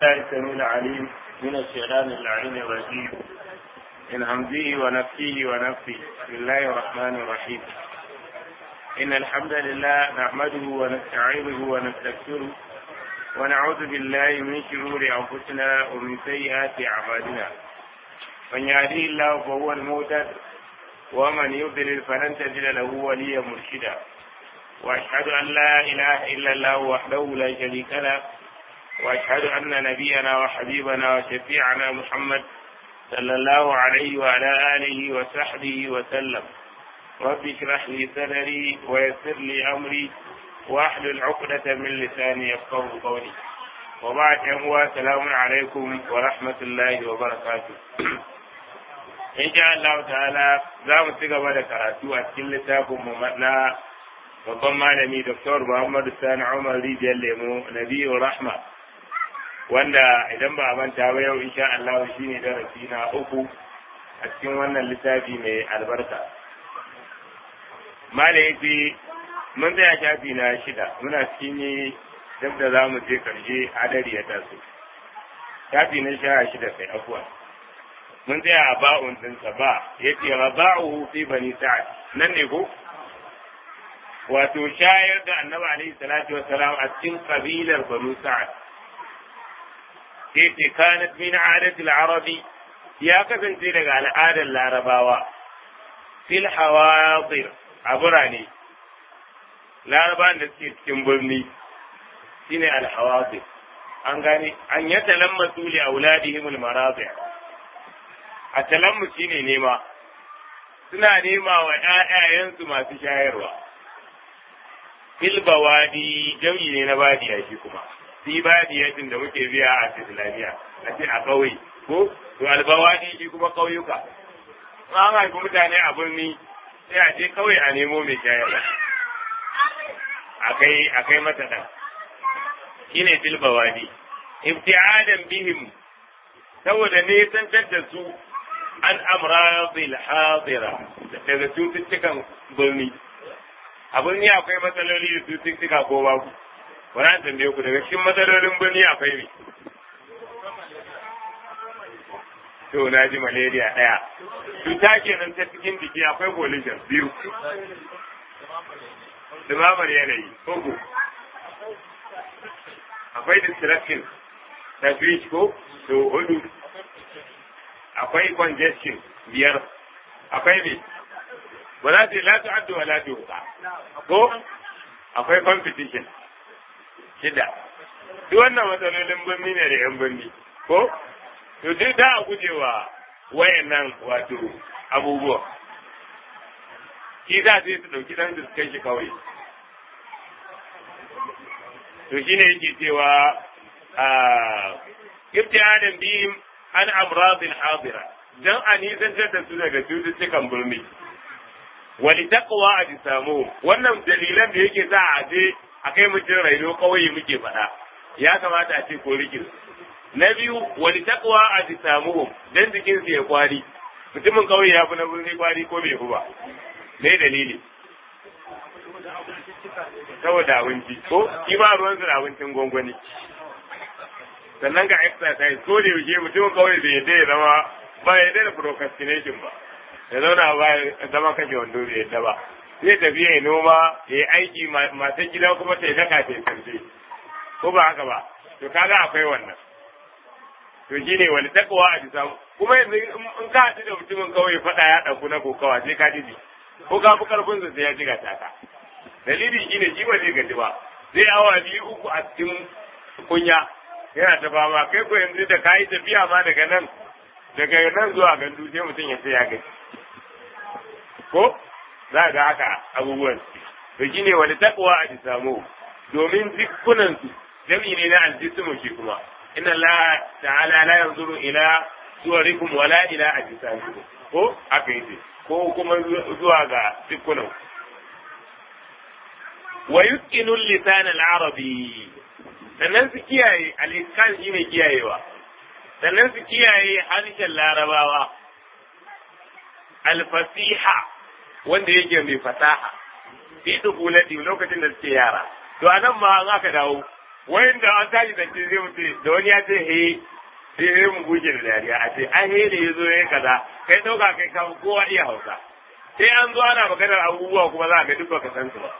الله السميع العليم من الشيطان اللعين الرجيم من همزه ونفسه ونفسه بسم الله الرحمن الرحيم إن الحمد لله نحمده ونستعينه ونستغفره ونعوذ بالله من شرور أنفسنا ومن سيئات أعمالنا من يهديه الله فهو المهتد ومن يضلل فلن تجد له وليا مرشدا وأشهد أن لا إله إلا الله وحده لا شريك له واشهد ان نبينا وحبيبنا وشفيعنا محمد صلى الله عليه وعلى اله وصحبه وسلم رب اشرح لي صدري ويسر لي امري واحلل عقدة من لساني يفقه قولي وبعد هو السلام عليكم ورحمة الله وبركاته إن شاء الله تعالى za mu ci gaba da karatu a cikin littafinmu na babban malami Dr. Muhammadu Sani Umar Rijiyar Lemo Nabiyu Rahma wanda idan ba a manta ba yau insha Allah shi ne darasi na uku a cikin wannan littafi mai albarka. Mala yace mun tsaya shafi na shida muna cikin yi duk da za mu je karshe adari ya taso. Shafi na sha shida kai afuwa. Mun tsaya a ba'un ɗinsa ba ya ce raba'uhu fi bani sa'ad nan ne ko? Wato shayar da annabi alaihi salatu wassalam a cikin kabilar banu sa'ad. sai kanat min adatil arabi ya kasance daga al'adar larabawa fil hawadir a birane larabawan da suke cikin birni shine al hawadir an gane an ya talammasu li auladihim al maradi a talammu shine nema suna nema wa ƴaƴayensu masu shayarwa fil bawadi jam'i ne na badiya shi kuma fi badiyatin da muke biya a islamiyya a ce a ƙauye ko to albawadi shi kuma ƙauyuka an haifi mutane a birni sai a je ƙauye a nemo mai shayarwa akai akai mata ɗan shine fil bawadi ibti'adan bihim saboda ne tantar da su an amradil hadira daga cututtukan birni a birni akwai matsaloli da cututtuka ko babu wani tambaye ku daga cikin matsalolin birni akwai me to na ji malaria ɗaya cuta kenan ta cikin jiki akwai pollution biyu dumamar yanayi uku akwai distraction ta switch ko to hudu akwai congestion biyar akwai me ba za su yi latu addu wa latu ko akwai competition shida duk wannan matsalolin birni ne da yan birni ko to duk da a gujewa wayannan wato abubuwa shi za su yi su ɗauki ɗan su kai shi kawai to shi ne yake cewa ibtihadan bihim an amradil hadira dan a nisantar da su daga cututtukan birni wali taqwa a samu wannan dalilan da yake za a je a kai mutum raino kawai muke faɗa ya kamata a ce ko rikin na biyu wani takwa a ji samu dan jikinsu ya kwari mutumin kawai ya fi na birni kwari ko bai fi ba me dalili saboda abinci ko shi ba ruwan su da abincin gwangwani sannan ga exercise ko da yaushe mutumin kawai bai yadda ya zama ba ya yadda da procrastination ba ya zauna ba ya zama kashe wando bai yadda ba zai tafi ya noma ya yi aiki matan gida kuma ta yi daka ta yi sarfe ko ba haka ba to kaga akwai wannan to shi ne wani takawa a bisa kuma yanzu in ka haɗu da mutumin kawai faɗa ya ɗauku na kokawa sai ka ji ko ka fi karfin sa sai ya jiga taka dalili shi ne shi ba zai gaji ba zai awa biyu uku a cikin kunya yana ta fama kai ko yanzu da ka yi tafiya ma daga nan daga nan zuwa gandu sai mutum ya sai ya gaji ko za ga haka abubuwan to shine wani takwa a samu domin jikunan su jami ne na aljismu shi kuma inna Allah ta'ala la yanzuru ila suwarikum wala ila ajsamikum ko haka yake ko kuma zuwa ga jikunan wa yutqinu lisan al-arabi sannan su kiyaye al-iskan shine kiyayewa sannan su kiyaye harshen larabawa al-fasiha wanda yake mai fasaha fi dubulati lokacin da suke yara to anan ma an aka dawo wayan da an tashi da ce zai mutu da wani ya ce he sai he mu guje da dariya a ce an he da ya zo ya kaza kai dauka kai ka kowa iya hausa sai an zo ana maganar abubuwa kuma za ka duk baka san su ba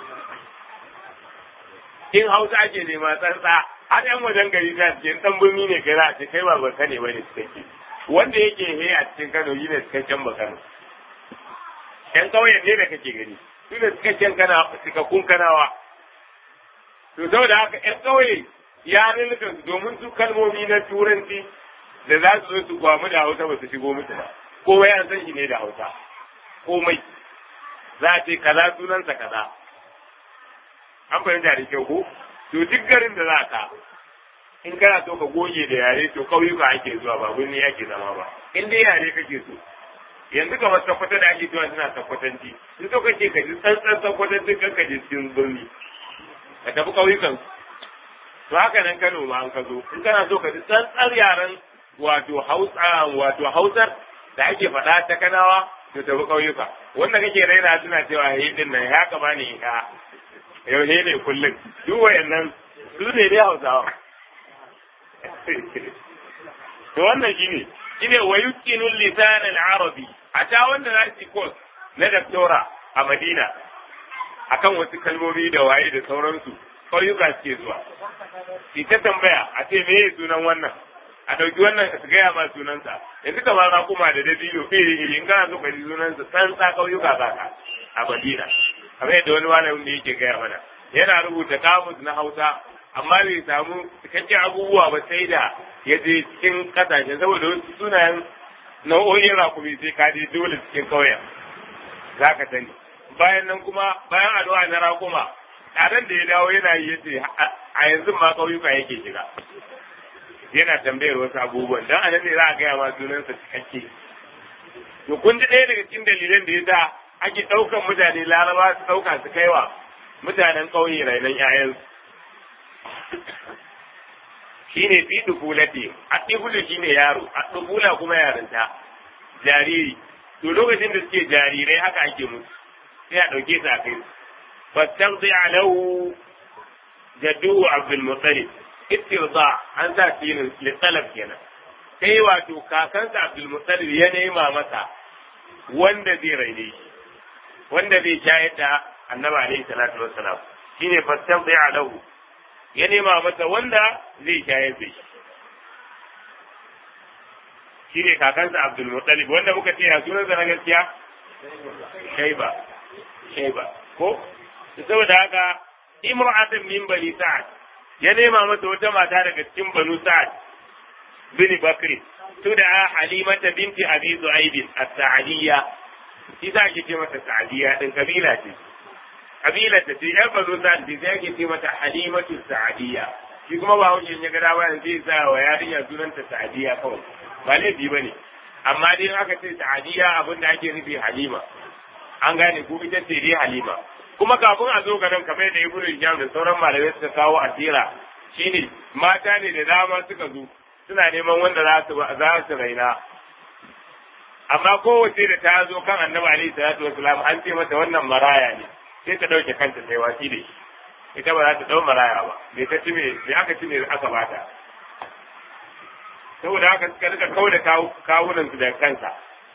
in hausa ake nema tsantsa har yan wajen gari ta cikin dan birni ne kai za a ce kai ba baka ne bane cikakke wanda yake he a cikin Kano shi ne cikakken ba Kano yan ƙauyen ne da kake gani su ne cikakken kana cikakkun kanawa to saboda haka yan ƙauye ya rinka su domin su kalmomi na turanci da za su zo su gwamu da hausa ba su shigo musu ba komai an san shi ne da hausa komai za a ce kaza sunansa kaza an fahimta da kyau ko to duk garin da za ka in kana so ka goge da yare to kauyuka ake zuwa ba birni ake zama ba in dai yare kake so yanzu kamar sakwata da ake zuwa suna sakwatanci in so kake ka ji tsantsan sakwatanci kan ka je cikin birni ka tafi kauyukan to haka nan Kano ma an ka zo in kana so ka ji tsantsar yaren wato Hausa wato Hausar da ake faɗa ta Kanawa to tafi kauyuka wanda kake raina suna cewa he din nan ya kama ne ya yau he ne kullum duk wayannan su ne dai Hausawa to wannan shine shine wa yuqinu lisan al-arabi a ta wanda za su course na doctora a Madina akan wasu kalmomi da waye da sauransu ƙauyuka suke zuwa ki ta tambaya a ce me sunan wannan a ɗauki wannan su gaya ma sunansa yanzu kamar na kuma da dabino iri iri in kana so ka ji sunansa san sa ƙauyuka za ka a Madina kamar yadda wani malamin da yake gaya mana yana rubuta kamus na Hausa amma bai samu cikakken abubuwa ba sai da ya je cikin kasashe saboda wasu sunayen nau'o'in rakumi sai ka je dole cikin kauyen za ka sani bayan nan kuma bayan addu'a na rakuma tsadan da ya dawo yana yi yace a yanzu ma kauyuka yake shiga yana tambayar wasu abubuwan dan anan ne za a gaya ma sunansa cikakke to kun ji ɗaya daga cikin dalilan da ya sa ake ɗaukan mutane laraba su ɗauka su kaiwa mutanen ƙauye rainon 'ya'yansu shine fi dufulati addubulu shine yaro addubula kuma yarinta jariri to lokacin da suke jarirai haka ake musu sai a dauke su a kai fastaqdi alahu jaddu abdul muttalib istirda an sa filin littalab kenan sai wato kakansa abdul muttalib ya nema masa wanda zai raine shi wanda zai shayar da annabi alaihi salatu wassalam shine fastaqdi alahu ya nema masa wanda zai shayar da shi shi ne kakansa Abdul Muttalib wanda muka ce a sunansa na gaskiya Shaiba Shaiba ko saboda haka imra'atun min bani Sa'ad ya nema masa wata mata daga cikin banu Sa'ad bin Bakri tud'a Halimata binti Abi Zu'aib as-Sa'diyya shi za ki ce mata Sa'diyya din kabila ce kabilar ta ce yan bazo sa ce sai ake ce mata halimatu sa'adiyya shi kuma ba hujja ya ga dawa zai sa wa yarinya sunanta sa'adiyya kawai ba laifi ba ne amma dai aka ce sa'adiyya abin da ake nufi halima an gane ko ita ce dai halima kuma kafin a zo ga nan kamar da ibnu hijam da sauran malamai suka kawo asira shine mata ne da dama suka zo suna neman wanda za su za su raina amma kowace da ta zo kan annabi alaihi salatu wasalam an ce mata wannan maraya ne sai ta ɗauke kanta sai wasi da shi ita ba za ta ɗau maraya ba bai ta ci me aka ci me aka bata saboda haka suka rika kawo da kawunan su da kansa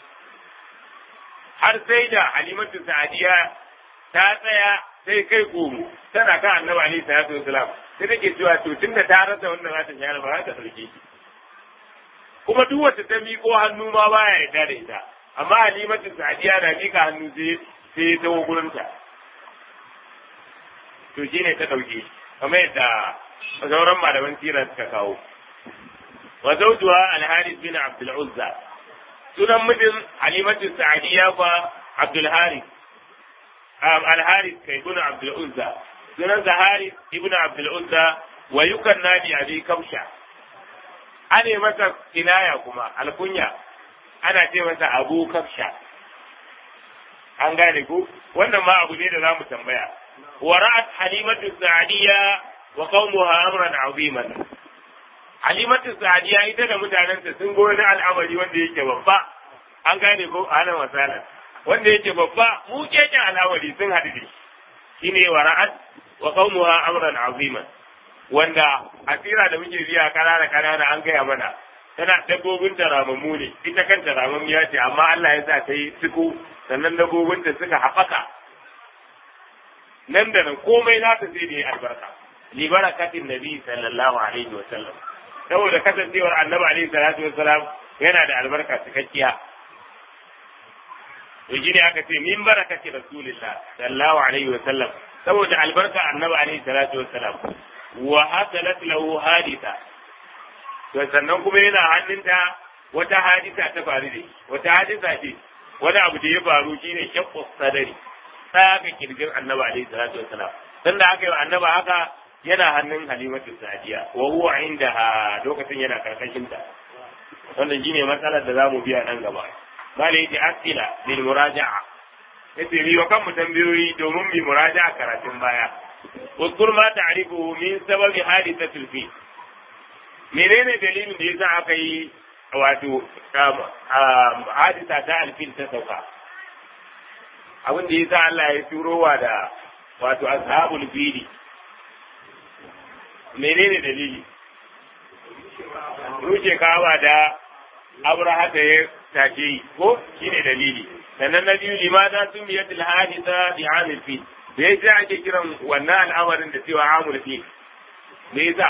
har sai da halimatu sa'adiya ta tsaya sai kai komo tana kan annabi alaihi salatu wasalam sai take cewa to tunda ta rasa wannan za ta share ba za ta ɗauke shi kuma duk wacce ta miƙo hannu ma baya yarda da ita amma halimatu sa'adiya na miƙa hannu sai sai ta gurinta to shi ne ta ɗauke kamar yadda sauran malaman tira suka kawo wa zawjuha al-Harith bin Abdul Uzza sunan mijin Halimatu Sa'diyya fa Abdul Harith al-Harith kai ibn Abdul Uzza sunan Harith ibn Abdul Uzza wa yukanna bi Abi Kamsha ane masa kinaya kuma alkunya ana ce masa Abu Kamsha an gane ku wannan ma abu ne da za mu tambaya ورأت حليمة السعدية وقومها أمرا عظيما حليمة السعدية إذا لم تعلم سنقول الأمر wanda yake babba an gane ko ana masala wanda yake babba mu keken al'amari sun haɗu da shine wa ra'at wa qaumuha amran azima wanda asira da muke biya kanana kanana an gaya mana tana dabbobin ta ramammu ne ita kanta ramammiya ce amma Allah ya sa ta yi suku sannan dabbobin ta suka haɓaka nan da nan komai nata sai da ya albarka li barakatin nabi sallallahu alaihi wa sallam saboda kasancewar annabi alaihi salatu wa salam yana da albarka cikakkiya to shine aka ce min barakati rasulillah sallallahu alaihi wa sallam saboda albarka annabi alaihi salatu wa salam wa hasalat lahu haditha to sannan kuma yana hannunta wata hadisa ta faru da wata hadisa ce wani abu da ya faru shine shaqqu sadari tsaga kirgin annabi alaihi salatu wa salam dan da aka yi annaba haka yana hannun halimatu sadiya wa huwa indaha lokacin yana karkashin ta wannan shine matsalar da zamu biya nan gaba bale yace asila lil muraja'a yace mi wa kan mu tambayoyi domin mi muraja'a karatun baya uzkur ma ta'rifu min sababi hadithatil fi menene dalilin da yasa aka yi wato hadisa ta alfil ta sauka abin da yasa Allah ya turowa da wato ashabul fili menene dalili rushe kawa da abraha da ya take yi ko shine dalili sannan na biyu limada sun biya til hadisa bi amil fi me yasa ake kiran wannan al'amarin da cewa amul fi me yasa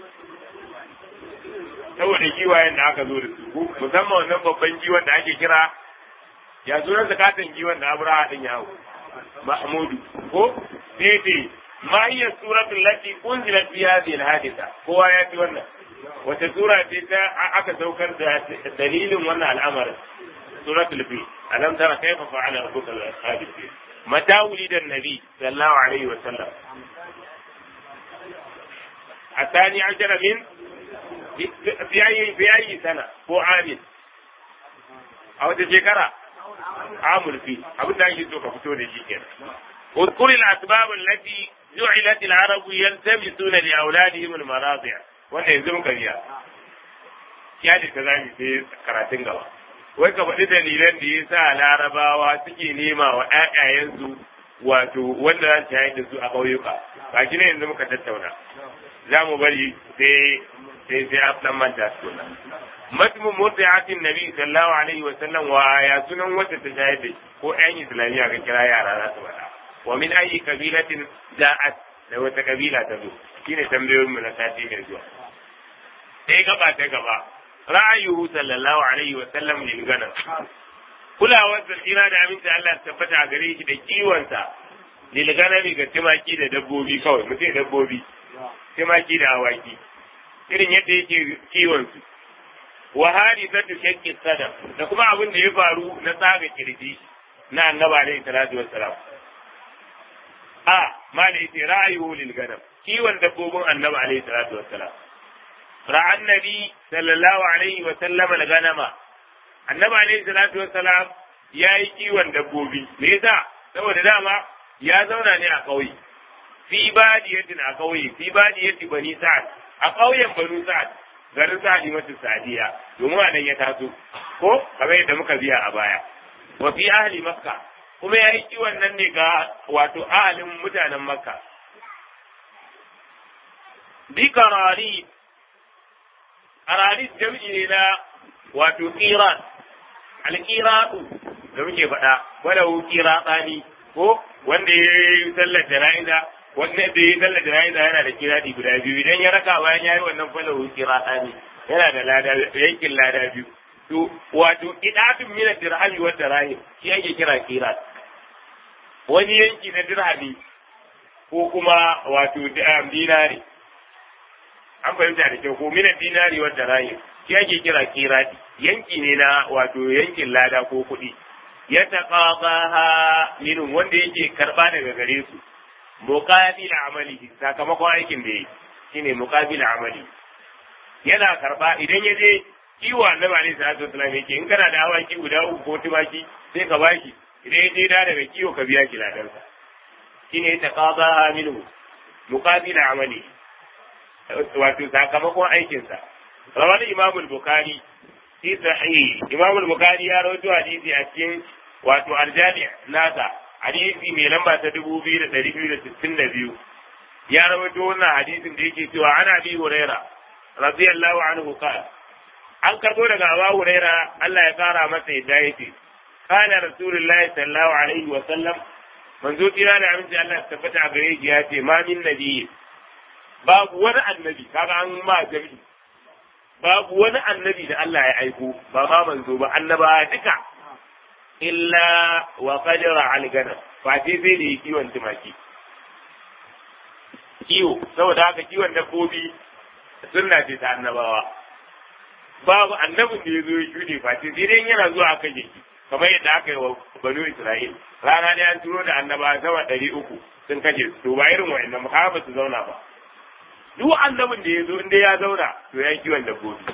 saboda giwayen da aka zo da su musamman wannan babban giwan da ake kira ya sunan zakatan giwan da abraha din ya hau mahmudu ko sai ce ma hiya suratul lati unzilat fi hadhihi al-hadisa kowa ya fi wannan wata sura ce ta aka saukar da dalilin wannan al'amarin suratul fi alam tara kayfa fa'ala rabbuka bi ashabil fi mata wulida an-nabi sallallahu alaihi wa sallam الثاني عشر من في أي في أي سنة هو عامل أو تشكرا عامل فيه أبو داعي سوف فتوني شيء اذكر الأسباب التي جعلت العرب يلتمسون لأولادهم المراضع wanda yanzu muka biya ya ne ta zami sai karatun gaba wai ka faɗi dalilan da ya sa larabawa suke nema wa ƴaƴayensu wato wanda za su shayar da su a ƙauyuka ba shi ne yanzu muka tattauna za mu bari sai sai sai a ɗan manta su na matmu murdi'atin nabi sallallahu alaihi wa sallam wa ya sunan wacce ta shayar da ko ƴan islamiyya ka kira yara za su faɗa wa min ayi kabilatin da'at da wata kabila ta zo shine tambayoyin mu na sati mai zuwa sai gaba ta gaba ra'ayuhu sallallahu alaihi wa sallam lil ganam kulawar da tsira da aminci Allah tabbata a gare shi da kiwonsa lil ganami ga timaki da dabbobi kawai mutum dabbobi timaki da awaki irin yadda yake kiwon su wa hadithatu shakki sadam da kuma abin da ya faru na tsaga kirji na annabi alaihi salatu wassalam a mala yace ra'ayuhu lil ganam kiwon dabbobin annabi alaihi salatu wassalam ra'an nabi sallallahu alaihi wa sallam al ganama annabi alaihi salatu wassalam yayi kiwon dabbobi me yasa saboda dama ya zauna ne a ƙauye fi badiyatin a ƙauye fi badiyati bani sa'ad a ƙauyen banu sa'ad garin sa'adi mata sa'adiya domin a nan ya taso ko kamar yadda muka biya a baya wa fi ahli makka kuma ya yi kiwon nan ne ga wato ahalin mutanen makka bi karari karari jam'i ne na wato kiran alkiratu da muke faɗa wanda hu kiratani ko wanda ya yi sallar jana'iza wanda da ya yi sallar jana'iza yana da kiradi guda biyu idan ya raka bayan ya yi wannan falahu kiratani yana da lada yankin lada biyu to wato idatun mina dirhami wa dirahim shi ake kira kirat wani yanki na dirhami ko kuma wato dinari an fahimta da kyau ko mina dinari wa dirahim shi ake kira kirati yanki ne na wato yankin lada ko kuɗi ya taqabaha minhum wanda yake karba daga gare su muqabil amalihi sakamakon aikin da yake shine muqabil amali yana karba idan ya je kiwo annabi alaihi salatu wasallam yake in kana da awaki guda uku ko tumaki sai ka bashi idan ya je da daga kiwo ka biya shi ladansa shine ya taqabaha minhu muqabil amali wato sakamakon aikinsa rawar imamul bukhari fi sahih imamul bukhari ya rawaito hadisi a cikin wato aljami nasa hadisi mai lamba ta dubu biyu da ɗari biyu da sittin da biyu ya rawaito wannan hadisin da yake cewa ana bi huraira radiyallahu anhu qala an karbo daga Abu Huraira Allah ya kara masa yadda yake kana rasulullahi sallallahu alaihi wa sallam manzo kira da aminci Allah ya tabbata a gare shi ya ce ma min nabiyyi babu wani annabi kaga an ma jami'i babu wani annabi da Allah ya aiko ba ma manzo ba annaba duka illa wa qadara al gana fa sai sai da kiwon tumaki kiwo saboda haka kiwon dabbobi sunna ce ta annabawa babu annabin da ya zo ya shuɗe face sai dai yana zuwa aka je kamar yadda aka yi wa banu Isra'il rana ne an turo da annaba sama ɗari uku sun kashe su to ba irin wa'annan ba ba su zauna ba duk annabin da ya zo inda ya zauna to ya kiwon dabbobi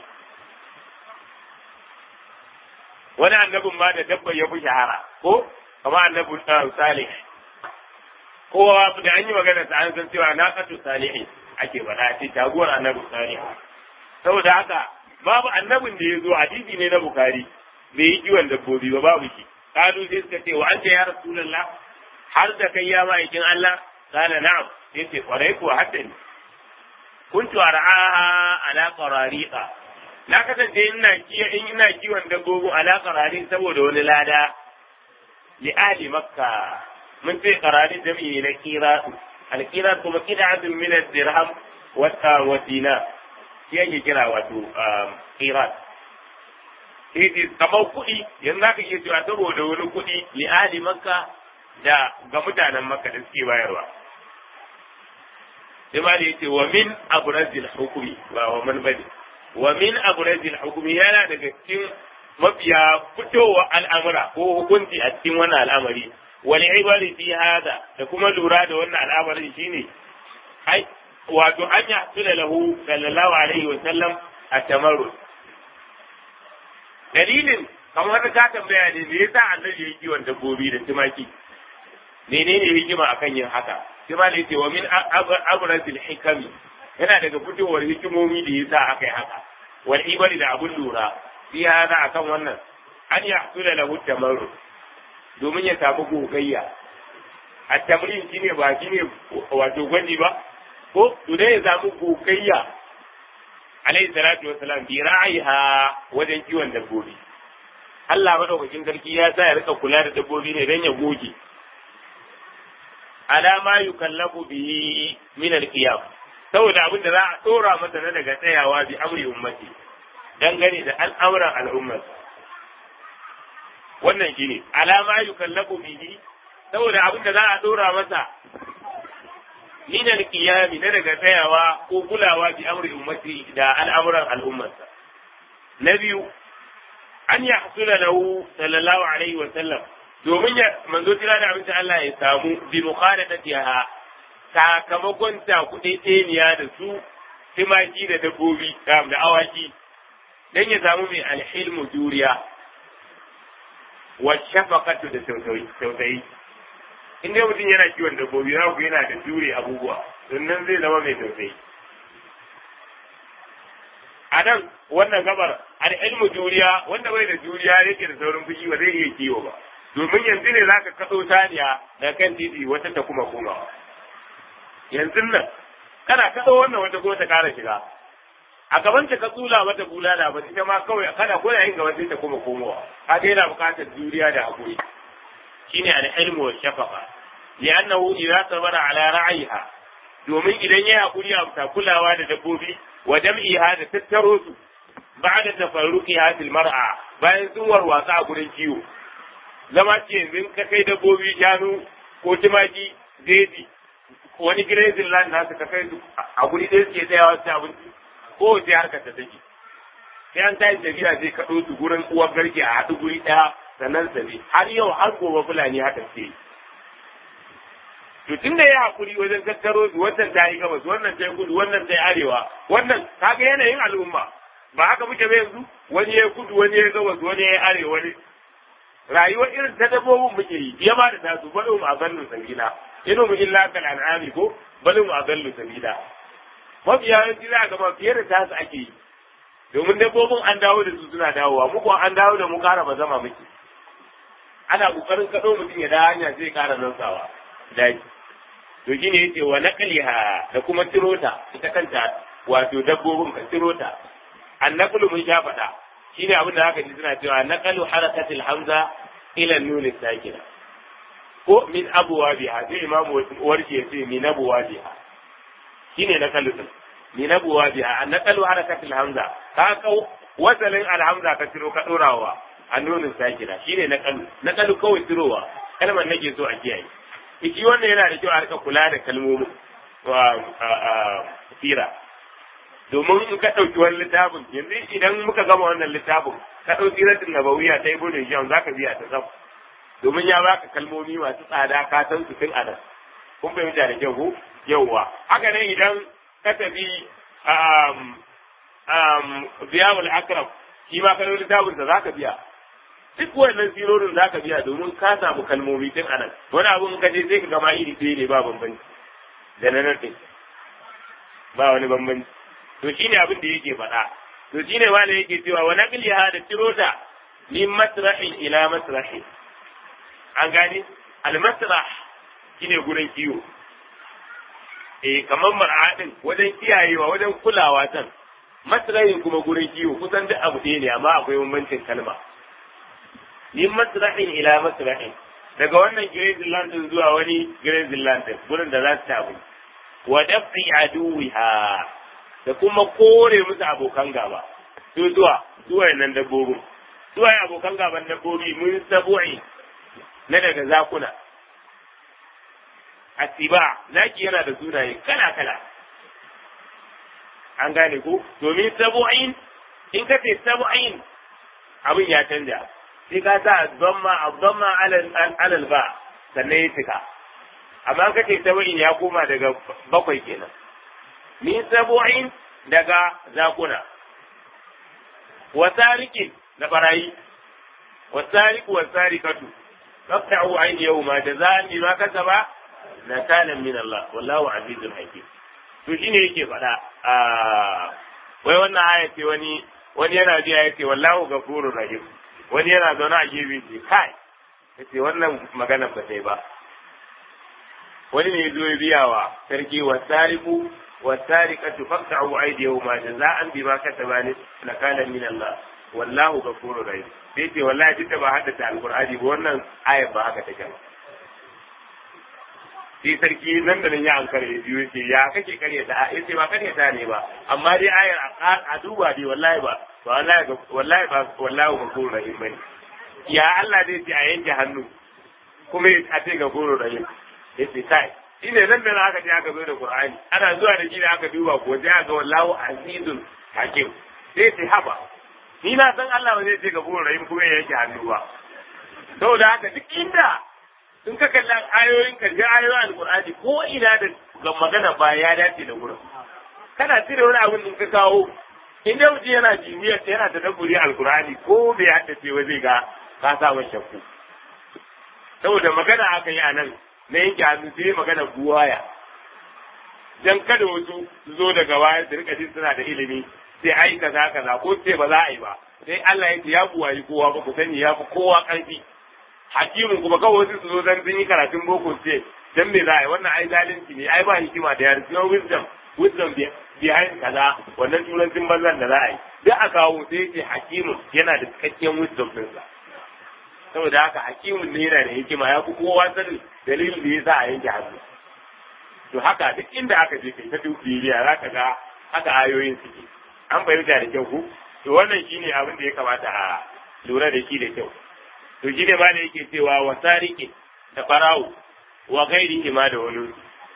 wani annabin ma da dabba ya fi shahara ko kamar annabin salih kowa da an yi magana ta an san cewa na kasu salihin ake faɗa ce taguwar annabin salih saboda haka babu annabin da ya zo hadisi ne na bukari bai yi kiwon dabbobi ba babu shi kalu sai suka ce wa anta ya rasulullah har da kai ya ma'aikin Allah kana na'am sai ce kwarai ko hadda ni kuntu ar'aha ala qarariqa na kasance ina kiyo in ina kiwon dabbobi ala qarari saboda wani lada li ahli makka mun ce qarari jami'i na kira al-kira kuma qid'atun min ad-dirham wa dinar shi ake kira wato qirat shi kamar kuɗi yanzu zaka iya cewa saboda wani kuɗi li ahli makka da ga mutanen makka da suke bayarwa sai ma da yace wa min abrazil hukumi ba wa man bane wa min abrazil hukumi yana daga cikin mafiya fitowa al'amura ko hukunci a cikin wannan al'amari wal ibari fi hada da kuma lura da wannan al'amarin shine ai wato an ya tuna lahu sallallahu alaihi wa sallam a tamarru dalilin kamar ka tambaya ne me yasa annabi ya kiwon dabbobi da tumaki menene hikima akan yin haka sai ma yace wa min abrazil hikami yana daga fitowar hikimomi da yasa aka yi haka wal ibari da abun lura fi hada akan wannan an ya tuna lahu tamarru domin ya samu gogayya a tamrin shine ba shine wato gwaji ba ko to dai ya samu gogayya alayhi salatu wa salam bi ra'iha wajen kiwon dabbobi Allah madaukakin sarki ya sa ya rika kula da dabbobi ne dan ya goge ala ma yukallafu bihi min al-qiyam saboda abin da za a dora masa na daga tsayawa bi amri ummati dangane da al'amuran al'ummar wannan shine ala ma yukallafu bihi saboda abin da za a dora masa min al-qiyam na daga tsayawa ko kulawa bi amri ummati da al'amuran al'ummarsa na biyu an yahsula lahu sallallahu alaihi wa sallam domin ya manzo tira da abinci Allah ya samu bi mukhalatatiha sakamakon ta kuɗi tseniya da su timaki da dabbobi da awaki dan ya samu mai alhilmu juriya wa shafaqatu da tausayi in dai mutum yana kiwon dabbobi za ku yana da jure abubuwa sannan zai zama mai tausayi a nan wannan gabar al'ilmu juriya wanda bai da juriya yake da saurin fushi ba zai iya kiwo ba domin yanzu ne za ka kaɗo saniya da kan titi wata ta kuma komawa yanzu nan kana kaɗo wannan wata ko ta ƙara shiga a gaban ta ka tsula mata bulala ba ita ma kawai kana ko yayin gaban sai ta kuma komowa kaga yana buƙatar juriya da haƙuri shine al-ilmu wa shafaqa li'annahu idza sabara ala ra'iha domin idan ya haƙuri a kulawa da dabbobi wa jam'iha da tattaro su ba'da tafarruqiha fil mar'a bayan sun warwatsa a gurin kiwo zama ce yanzu ka kai dabbobi shanu ko tumaki jeji wani grazing land nasu ka kai su a guri ɗaya suke tsayawa su abinci ko sai harkar ta take sai an tashi tafiya sai kaɗo su gurin uwar garke a haɗu guri ɗaya sannan sabi har yau har gobe fulani haka ce to tun da ya haƙuri wajen tattaro su wannan ta yi gabas wannan ta yi kudu wannan ta yi arewa wannan kaga yanayin al'umma ba haka muke ba yanzu wani ya kudu wani ya gabas wani ya arewa wani rayuwar irin ta dabbobin muke yi ya ma da tasu bari mu a zallu sabila inu mu illa kal an'ami ko bari mu a zallu sabila mafiya yawanci za a gaba fiye da tasu ake yi domin dabbobin an dawo da su suna dawowa mu kuwa an dawo da mu kara ba zama muke ana kokarin kaɗo mutum ya da hanya zai kara nausawa daji to shine yace wa naqliha da kuma tirota ita kanta wato dabbobin ka tirota annaqlu mun sha faɗa shine abin da haka ji suna cewa naqalu harakatil hamza ila nun sakina ko min abwabiha sai imamu warke yace min abwabiha shine naqalu din min abwabiha annaqalu harakatil hamza ka kau wasalin alhamza ka tiro ka dorawa a nunin sakina shine naqalu naqalu kawai tirowa kalmar nake so a kiyaye iki wannan yana da kyau a rika kula da kalmomin sira domin in ka ɗauki wani littafin yanzu idan muka gama wannan littafin ka ɗauki siratin nabawiya ta ibnu hisham zaka biya ta tsaf domin ya baka kalmomi masu tsada ka san su tun anan kun fahimta da kyau ko yawwa haka ne idan ka tafi biyawul akram shi ma ka ɗauki littafin sa zaka biya duk wannan sirorin zaka biya domin ka samu kalmomi tun anan wani abun ka je sai ka gama iri ɗaya ne ba bambanci da na nan ɗin ba wani bambanci to shine abin da yake faɗa to shine wanda yake cewa wa naqliha da tirota min masrahin ila masrahin an gane al masrah shine gurin kiwo eh kamar mar'adin wajen kiyayewa wajen kulawa tan masrahin kuma gurin kiwo kusan duk abu ɗaya ne amma akwai bambancin kalma min masrahin ila masrahin daga wannan grazing land din zuwa wani grazing land din gurin da za su tabu wa dafi aduwiha da kuma kore musu abokan gaba su zuwa zuwa nan dabbobin zuwa abokan gaban dabbobi mun sabu'i na daga zakuna asiba zaki yana da sunaye kala kala an gane ko domin sabu'in in ka ce sabu'in abin ya canja sai ka sa zamma zamma alal ba sannan ya cika amma ka ce sabu'in ya koma daga bakwai kenan min sabu'in daga zakuna wasarikin da barayi wasariku wasarikatu qatta'u aydiyahuma jazaan bima kasaba nakalan min Allah wallahu azizul hakim to shine yake faɗa a wai wannan aya ce wani wani yana ji ya ce wallahu ghafurur rahim wani yana zaune a gefe ce kai yace wannan magana ba sai ba wani ne zo ya biya wa sarki wasariku wasariqatu faqta'u aydiyahuma jaza'an bima kasaba nakalan min Allah wallahu ghafurur rahim sai ce wallahi duk da ba haddace alqur'ani ba wannan ayar ba haka take ba sai sarki nan da nan ya ankara ya biyo ce ya kake karyata a yace ba karyata ne ba amma dai ayar a duba dai wallahi ba wallahi wallahi ba wallahi ghafurur rahim bane ya Allah zai ce a yanke hannu kuma a ce ghafurur rahim yace kai shine nan da aka je aka zo da Qur'ani ana zuwa da shi da aka duba ko sai aka wallahu azizun hakim sai ce haba ni na san Allah ba zai ce ghafurur rahim kuma ya yanke hannu ba saboda haka duk inda in ka kalli ayoyin karshen ayoyin alkur'ani ko ina da ga magana ba ya dace da gurin kana cire wani abin in ka kawo in dai mutum yana jimiyar ta yana ta dabburi alkur'ani ko bai haddace ba zai ga ka sa wa shakku saboda magana aka yi a nan na yanke hannu sai magana buwaya dan kada wasu su zo daga baya su rika jin suna da ilimi sai ai kaza kaza ko sai ba za a yi ba sai Allah ya ce ya buwayi kowa ba ku sani ya fi kowa ƙarfi hakimin kuma kawai wasu su zo dan sun yi karatun boko ce dan me za a yi wannan ai zalunci ne ai ba hikima da yare no wisdom wisdom behind kaza wannan turancin banzan da za a yi duk a kawo sai ce hakimin yana da cikakken wisdom ɗinsa saboda haka hakimin ne yana da hikima ya fi kowa sanin dalilin da ya sa a yanke hannu to haka duk inda aka je kai ta dubiya za ka ga haka ayoyin suke an fahimta da kyau ku to wannan shine abin da ya kamata a lura da shi da kyau to shi ne ma da yake cewa wa sariki da farawo wa gairi ma da wani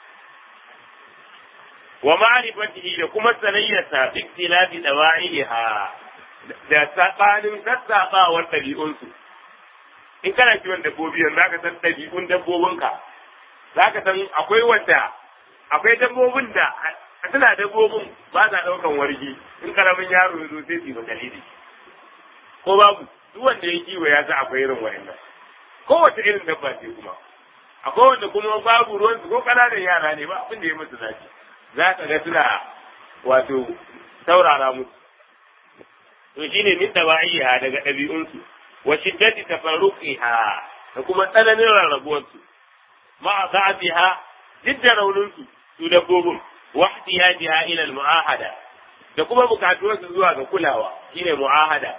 wa ma'rifatihi da kuma sanayyarsa bi ikhtilafi dawa'iha da sabanin sassabawar ɗabi'unsu in kana kiwon dabbobi yanzu zaka san ɗabi'un dabbobinka zaka san akwai wanda akwai dabbobin da suna dabbobin ba sa ɗaukan wargi in karamin yaro ya zo sai su yi dalili ko babu duk wanda ya kiwo ya san akwai irin wayannan kowace irin dabba ce kuma akwai wanda kuma babu ruwan su ko kananan yara ne ba abin da ya musu zafi za ka ga suna wato saurara musu to shine min dawa'iha daga ɗabi'unsu wa shiddati tafarruqiha da kuma tsananin rarrabuwarsu ma za'atiha duk da raunin su su dabbobin wa ihtiyajiha ila al-mu'ahada da kuma bukatuwar su zuwa ga kulawa shine mu'ahada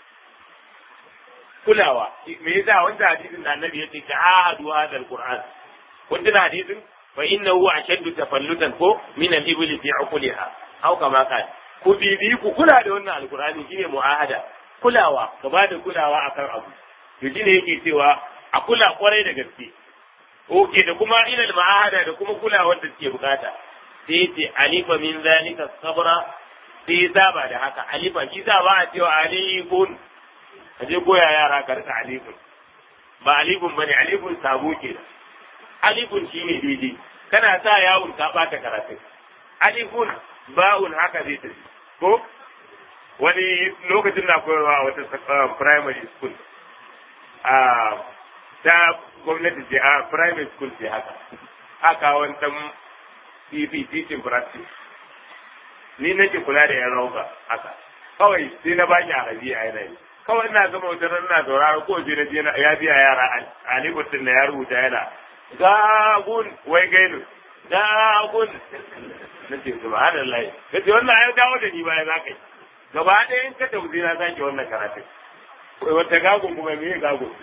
kulawa me yasa wanda hadisin da annabi yace ta'ahadu hadha al-qur'an wanda hadisin fa innahu ashaddu tafallutan ko min al-ibli fi uquliha aw kama qala ku bibi ku kula da wannan alqur'ani shine mu'ahada kulawa ka ba da kulawa akan abu to shine yake cewa a kula kwarai da gaske oke da kuma ilal ma'ahada da kuma kulawar da suke bukata sai yace alifa min zalika sabra sai saba da haka alifa shi sa ba a cewa alifun ka je koya yara ka rika alifun ba alifun bane alifun sabo ke alifun shine daidai kana sa yawun ka bata karatu alifun ba'un haka zai tafi ko wani lokacin na koyarwa a wata primary school a ta gwamnati ce a private school ce haka haka wani dan TP teaching practice ni nake kula da yan rauka haka kawai sai na baki arabi a yanayi kawai ina zama wata ran na sauraro ko je na je ya biya yara alibutun da ya rubuta yana gagun wai gainu gagun na ce subhanallah kace wannan ya dawo da ni baya za ka yi gaba ɗaya in ka tauzi na sake wannan karatun wata gagun kuma me gagun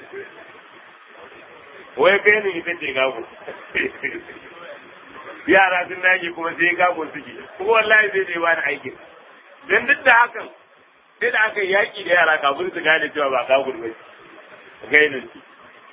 wai benin ita ce gagun yara sun dage kuma sai gagun suke kuma wallahi zai zai bani aikin dan duk da hakan sai da aka yaki da yara kafin su gane cewa ba gagun ba gainin su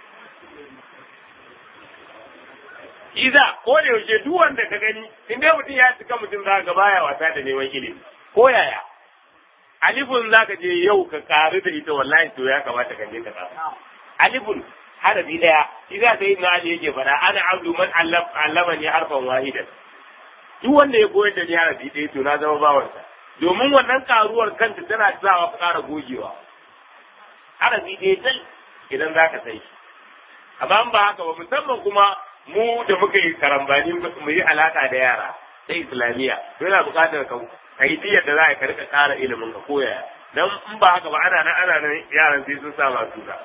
Iza, ko da yaushe duk wanda ka gani, in dai mutum ya cika mutum za ka baya wasa da neman ilimi, ko yaya. Alifun za ka je yau ka karu da ita wallahi to ya kamata ka je ka karu. Alifun harafi daya, shi za ta yi na Ali yake fada, ana abdu man allama ne harfan wahidan. Duk wanda ya koyar da ni harafi ɗaya to na zama bawansa. Domin wannan karuwar kanta tana sawa ka ƙara gogewa. Harafi ɗaya tal idan za ka sai. Amma ba haka ba musamman kuma mu da muka yi karambani mu yi alaka da yara ta islamiyya yana buƙatar ka ka yi tiyar da za a ka rika ƙara ilimin ka koya dan in ba haka ba ana nan ana nan yaran sai sun sa masu da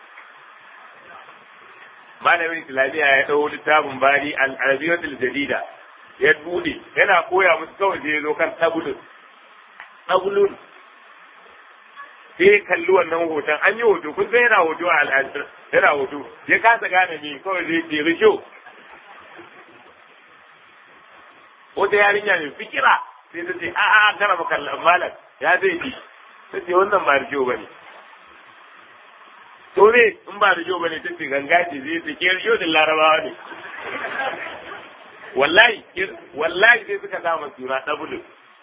malamin islamiyya ya ɗau littafin bari al-arabiyatul jadida ya bude yana koya musu kawai sai ya zo kan tabulun tabulun sai kalli wannan hoton an yi hoto kun san yana hoto a al'adar yana hoto ya kasa gane me kawai zai ce risho wata yarinya mai fikira sai ta ce a'a kana maka malam ya zai bi ta ce wannan ba risho ba ne to ne in ba risho ba ne ta ce ganga ce zai ce ke risho din larabawa ne wallahi wallahi sai suka sa suna dabulu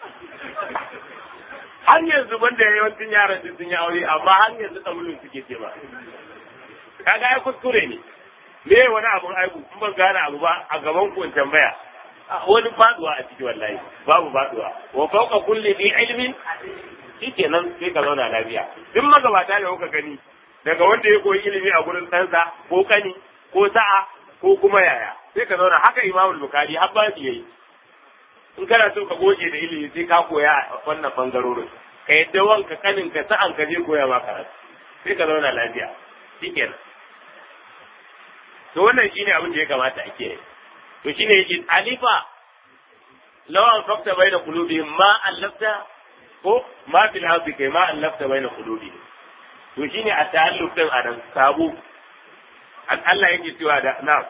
har yanzu banda yawancin yaran su sun yi aure amma har yanzu dabulun suke ce ba kaga ai kuskure ne me wani abun aibu in ban gane abu ba a gaban ku tambaya wani faduwa a ciki wallahi babu faduwa wa fawqa kulli dhi ilmin shikenan sai ka zauna lafiya duk magabata da kuka gani daga wanda ya koyi ilimi a gurin ɗansa ko kani ko sa'a ko kuma yaya sai ka zauna haka imamul bukari har ba yayi in kana so ka goge da ilimi sai ka koya a wannan bangarorin ka yadda wanka kanin ka sa'an ka je koya ma karatu sai ka zauna lafiya shikenan to wannan shine abin da ya kamata a kiyaye to shine yake alifa lawan fakta baina qulubihim ma allafta ko ma fil ardi kai ma allafta baina qulubihim to shine a ta'alluq din adam sabu Allah yake cewa da na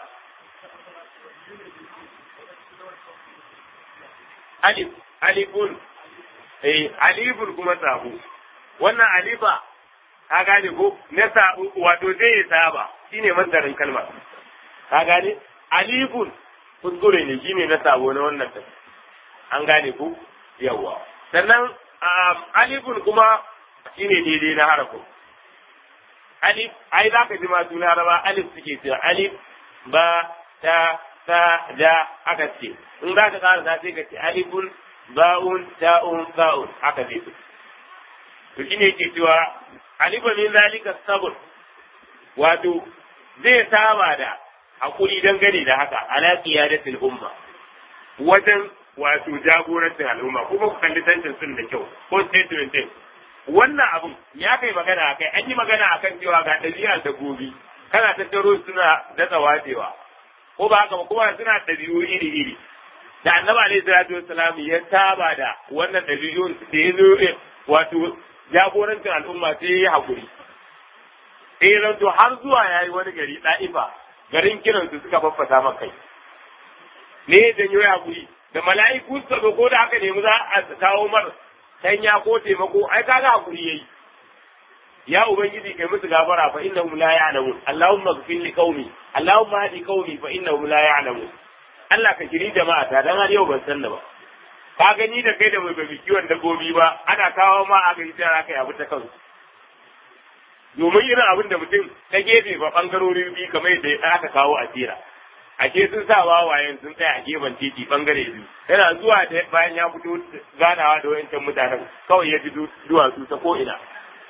alif alifun eh alifun kuma sabu wannan alifa ka gane ko na sabu wato zai saba shine mandarin kalmar ka gane alifun kuskure ne shine na sabo na wannan ta an gane ku yawa sannan alifun kuma shine daidai na harafin alif ai za ka ji masu laraba alif suke cewa alif ba ta ta da aka ce in za ka ƙara za sai ka ce alifun ba'un ta'un ba'un haka zai to shine yake cewa alifa min zalika sabr wato zai saba da hakuri dangane da haka ala qiyadatil umma wajen wato jagorancin al'umma kuma ku kalli tantin sun da kyau ko statement din wannan abun ya kai magana akai an yi magana akan cewa ga ɗabi'ar dabbobi kana tattaro suna datsa watsewa ko ba haka ba kuma suna ɗabi'u iri iri da annabi alaihi salatu wassalam ya saba da wannan ɗabi'un da ya zo wato jagorancin al'umma sai ya yi haƙuri sai ya zanto har zuwa ya yi wani gari ɗa'ifa garin kiransu suka faffasa man kai ne ya janyo ya haƙuri da mala'iku suka zo ko da aka nemi za a kawo mar sanya ko taimako ai kaga haƙuri yayi ya ubangiji kai musu gafara fa innahum la ya'lamun allahumma ighfir li qaumi allahumma hadi qaumi fa innahum la ya'lamun Allah ka kiri jama'a ta dan har yau ban san ba ka gani da kai da mai babi kiwon dabbobi ba ana kawo ma aka yi tsara kai abu ta kansu domin irin abin da mutum ta gefe ba bangarorin biyu kamar yadda aka kawo a tira ake sun sa wawayen sun tsaya a gefen titi bangare biyu yana zuwa da bayan ya fito ganawa da wayancan mutanen kawai ya ji duwatsu ta ko ina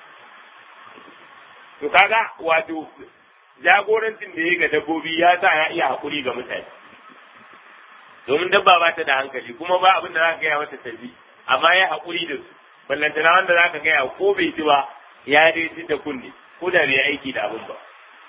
to kaga wato jagorancin da ya ga dabbobi ya sa ya iya hakuri ga mutane domin dabba ba ta da hankali kuma ba abin da za ka gaya mata tafi amma ya hakuri da su ballantana wanda za ka gaya ko bai ji ba ya dai ji da kunne ko da bai aiki da abin ba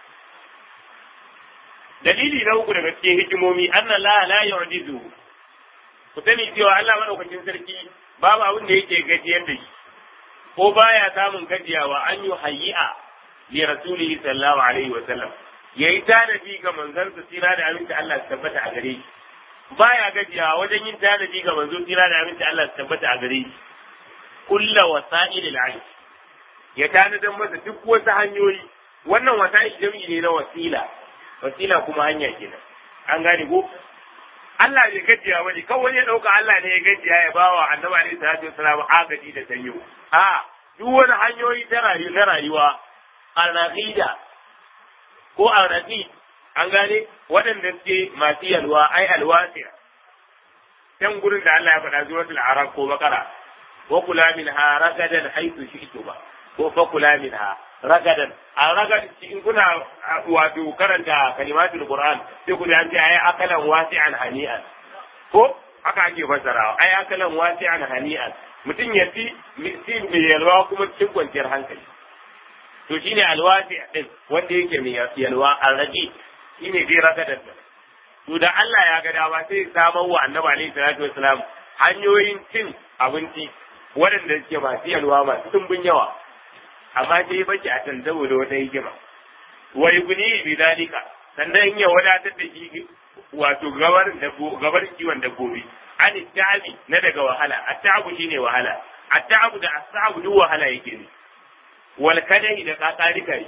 dalili na uku daga cikin hikimomi anna la la yu'jizu ku sani cewa Allah madaukakin sarki babu abin da yake gajiyar da shi ko baya samun gajiyawa an yi hayyi'a li rasulihi sallallahu alaihi wa sallam yayi tanadi ga manzon sa tsira da aminci Allah su tabbata a gare shi baya gajiyawa wajen yin tanadi ga manzon tsira da aminci Allah su tabbata a gare shi kulla wasa'il al ya tanadan masa duk wasu hanyoyi wannan wasa'il jami'i ne na wasila wasila kuma hanya kenan an gane ko Allah bai gajiya bane kawai wani ya dauka Allah ne ya gajiya ya bawa annabi alaihi salatu wasalam agaji da sanyo a duk wani hanyoyi ta rayuwa na rayuwa al-raqida ko al-raqid an gane waɗanda suke masu yalwa ai alwasiya can gurin da Allah ya faɗa suratul arab ko bakara wa kula minha ragadan haythu shi'tuma ko fa kula minha ragadan a ragad in kuna wato karanta kalimatul qur'an sai ku an ce ayi akalan wasi'an hani'an ko haka ake fasarawa ayi akalan wasi'an hani'an mutum ya fi ci mai yalwa kuma cikin kwanciyar hankali to shine alwasi din wanda yake mai yalwa alraji shine dai ragadan to da Allah ya ga dama sai samar wa annabi alaihi salatu wasalam hanyoyin cin abinci waɗanda suke masu yalwa masu tumbin yawa amma sai baki a can saboda wata hikima wa yugni bi dalika sannan ya wadatar da shi wato gabar gabar kiwon dabbobi an ta'abi na daga wahala at-ta'abu shine wahala at-ta'abu da as-sa'abu duk wahala yake ne wal kadai da kakarikai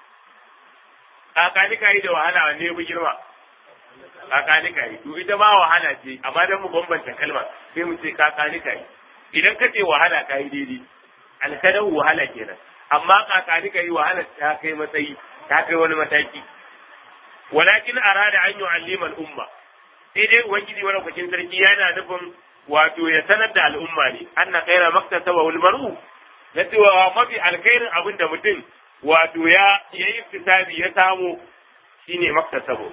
kakarikai da wahala wanne ya girma kakarikai to ita ma wahala ce amma dan mu bambanta kalma sai mu ce kakarikai idan ka ce wahala ka yi daidai alkadau wahala kenan amma kakani ka yi wahala ta kai matsayi ta kai wani mataki walakin arada an yu'allima al-umma sai dai ubangiji wani kwakin sarki yana nufin wato ya sanar da al'umma ne anna khaira maktasaba wal mar'u na cewa mafi alkhairin abin da mutum wato ya yayi fisabi ya samu shine maktasabo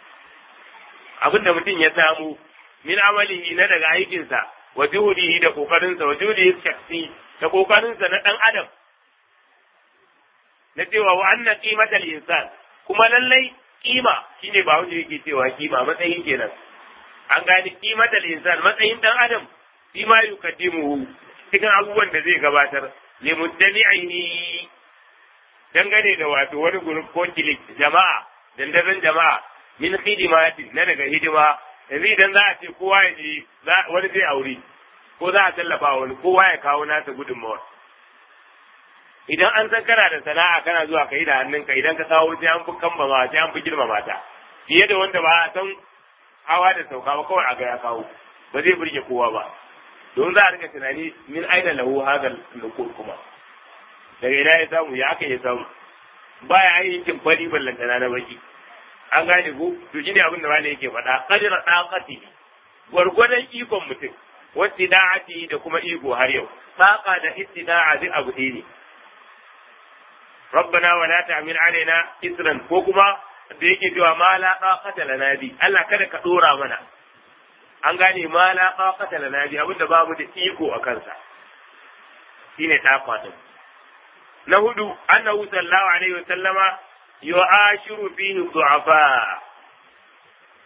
abin da mutum ya samu min amalihi na daga aikinsa wa juhudihi da kokarinsa wa juhudihi shakhsi da kokarinsa na dan adam na cewa wa anna qimatal insan kuma lallai kima shine ba wanda yake cewa kima matsayin kenan an gani qimatal insan matsayin dan adam shi ma yukaddimuhu cikin abubuwan da zai gabatar li muddami'ihi dangane da wato wani group ko kilik jama'a dandazon jama'a min khidimati na daga hidima yanzu idan za a ce kowa ya je wani zai aure ko za a tallafa wani kowa ya kawo nasa gudunmawa idan an san kana da sana'a kana zuwa ka yi da hannunka idan ka kawo sai an fi kambama sai an fi girmama ta fiye da wanda ba a san hawa da sauka ba kawai a ga ya kawo ba zai burge kowa ba don za a rika tunani min aina lahu hadal nukur kuma daga ina ya samu ya aka ya samu baya yin kin fari ballantana na baki an gane ko to shine abin da wani yake faɗa qadra daqati gwargwadon ikon mutum wastida'ati da kuma iko har yau saqa da istida'a duk abu ɗaya ne rabbana wa la ta'mil alaina isran ko kuma da yake cewa ma la taqata lana bi Allah kada ka dora mana an gane ma la taqata lana bi abinda babu da iko a kansa shine taqata na hudu annahu sallallahu alaihi wa sallama yu'ashiru fihi du'afa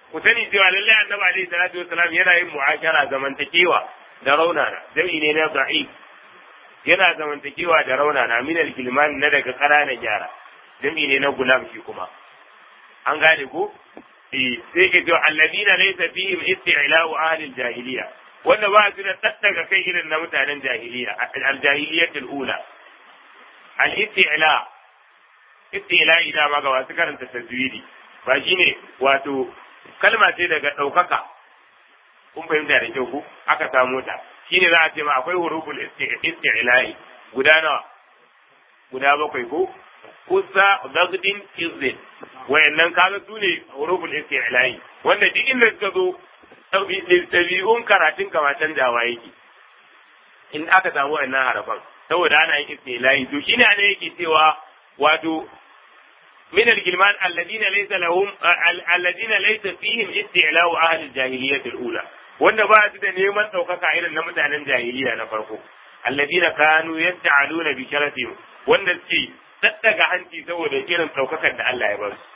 ku sani cewa lallai annabi alaihi salatu wasalam yana yin mu'ashara zamantakewa da raunana jami'i ne na da'if yana zamantakewa da raunana min al-gilman na daga ƙananan yara jami'i ne na gulam shi kuma an gane ko eh sai ke cewa alladina laysa fihim isti'la'u ahli al-jahiliya wanda ba su da tattaga kai irin na mutanen jahiliya al-jahiliyatul ula al-isti'la isti'la ida ma ga wasu karanta tajwidi ba shine wato kalma ce daga ɗaukaka kun fahimta da kyau ku aka samu ta shine za a ce ma akwai huruful isti'la'i guda nawa guda bakwai ko kusa gagdin izdin wayannan kaga su ne huruful isti'la'i wanda duk inda suka zo tabi'un karatun kama canjawa yake in aka samu wannan harafan saboda ana yin isti'la'i to shine ana yake cewa wato من الجلمان الذين ليس لهم الذين ليس فيهم استعلاء أهل الجاهلية الأولى wanda ba su da neman ɗaukaka irin na mutanen jahiliya na farko alladina kanu yasta'aluna bi sharafihim wanda suke daddaga hanci saboda irin ɗaukakar da Allah ya ba su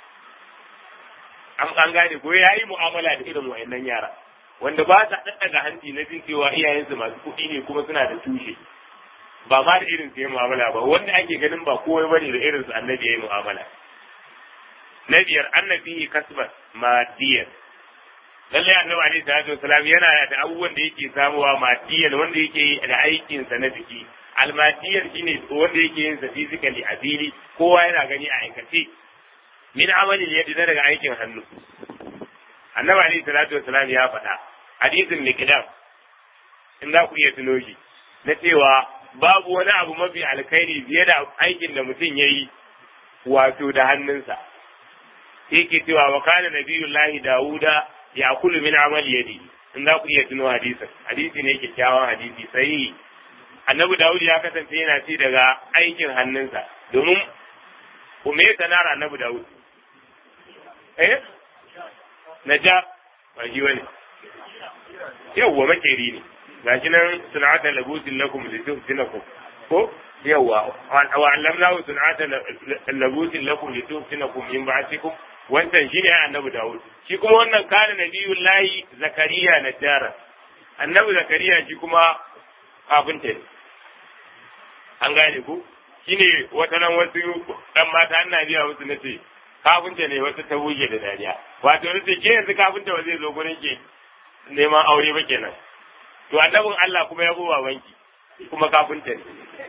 an an gane ko yayi mu'amala da irin wayannan yara wanda ba sa daddaga hanci na jin cewa iyayensu masu kuɗi ne kuma suna da tushe ba ma da irin su yi mu'amala ba wanda ake ganin ba komai bane da irin su annabi yayi mu'amala na biyar annabi kasban madiyan lallai annabi alaihi salatu wasalam yana da abubuwan da yake samuwa madiyan wanda yake yi da aikin sa na jiki almadiyan shine wanda yake yin sa physically a fili kowa yana gani a aikace min amalin yadda na daga aikin hannu annabi alaihi salatu wasalam ya faɗa hadisin mikdam in za ku iya tuno shi na cewa babu wani abu mafi alkhairi fiye da aikin da mutum ya yi wato da hannunsa sai ke cewa wa kana nabiyullahi dawuda ya kulu min amal yadi in za ku iya tuno hadisin hadisi ne kyakkyawan hadisi sai annabi dawud ya kasance yana ci daga aikin hannunsa domin me ya sanar annabi dawud eh naja ba shi wani yawwa makeri ne gashi nan sun'ata labusin lakum lituftinakum ko yawa wa allamnahu sun'ata labusin lakum lituftinakum min ba'tikum wannan shine annabi Dawud shi kuma wannan kana nabiyullahi zakariya najjara annabi zakariya shi kuma kafinta ne an gane ku shine wata nan wasu dan mata ana biya musu nace kafinta ne wata ta buge da dariya wato nace ke yanzu kafinta ba zai zo gurin ke neman aure ba kenan to annabin Allah kuma ya buwa wanki kuma kafinta ne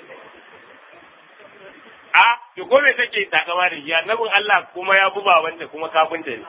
a to ko me take takama da shi annabin Allah kuma ya buba wanda kuma kafinta ne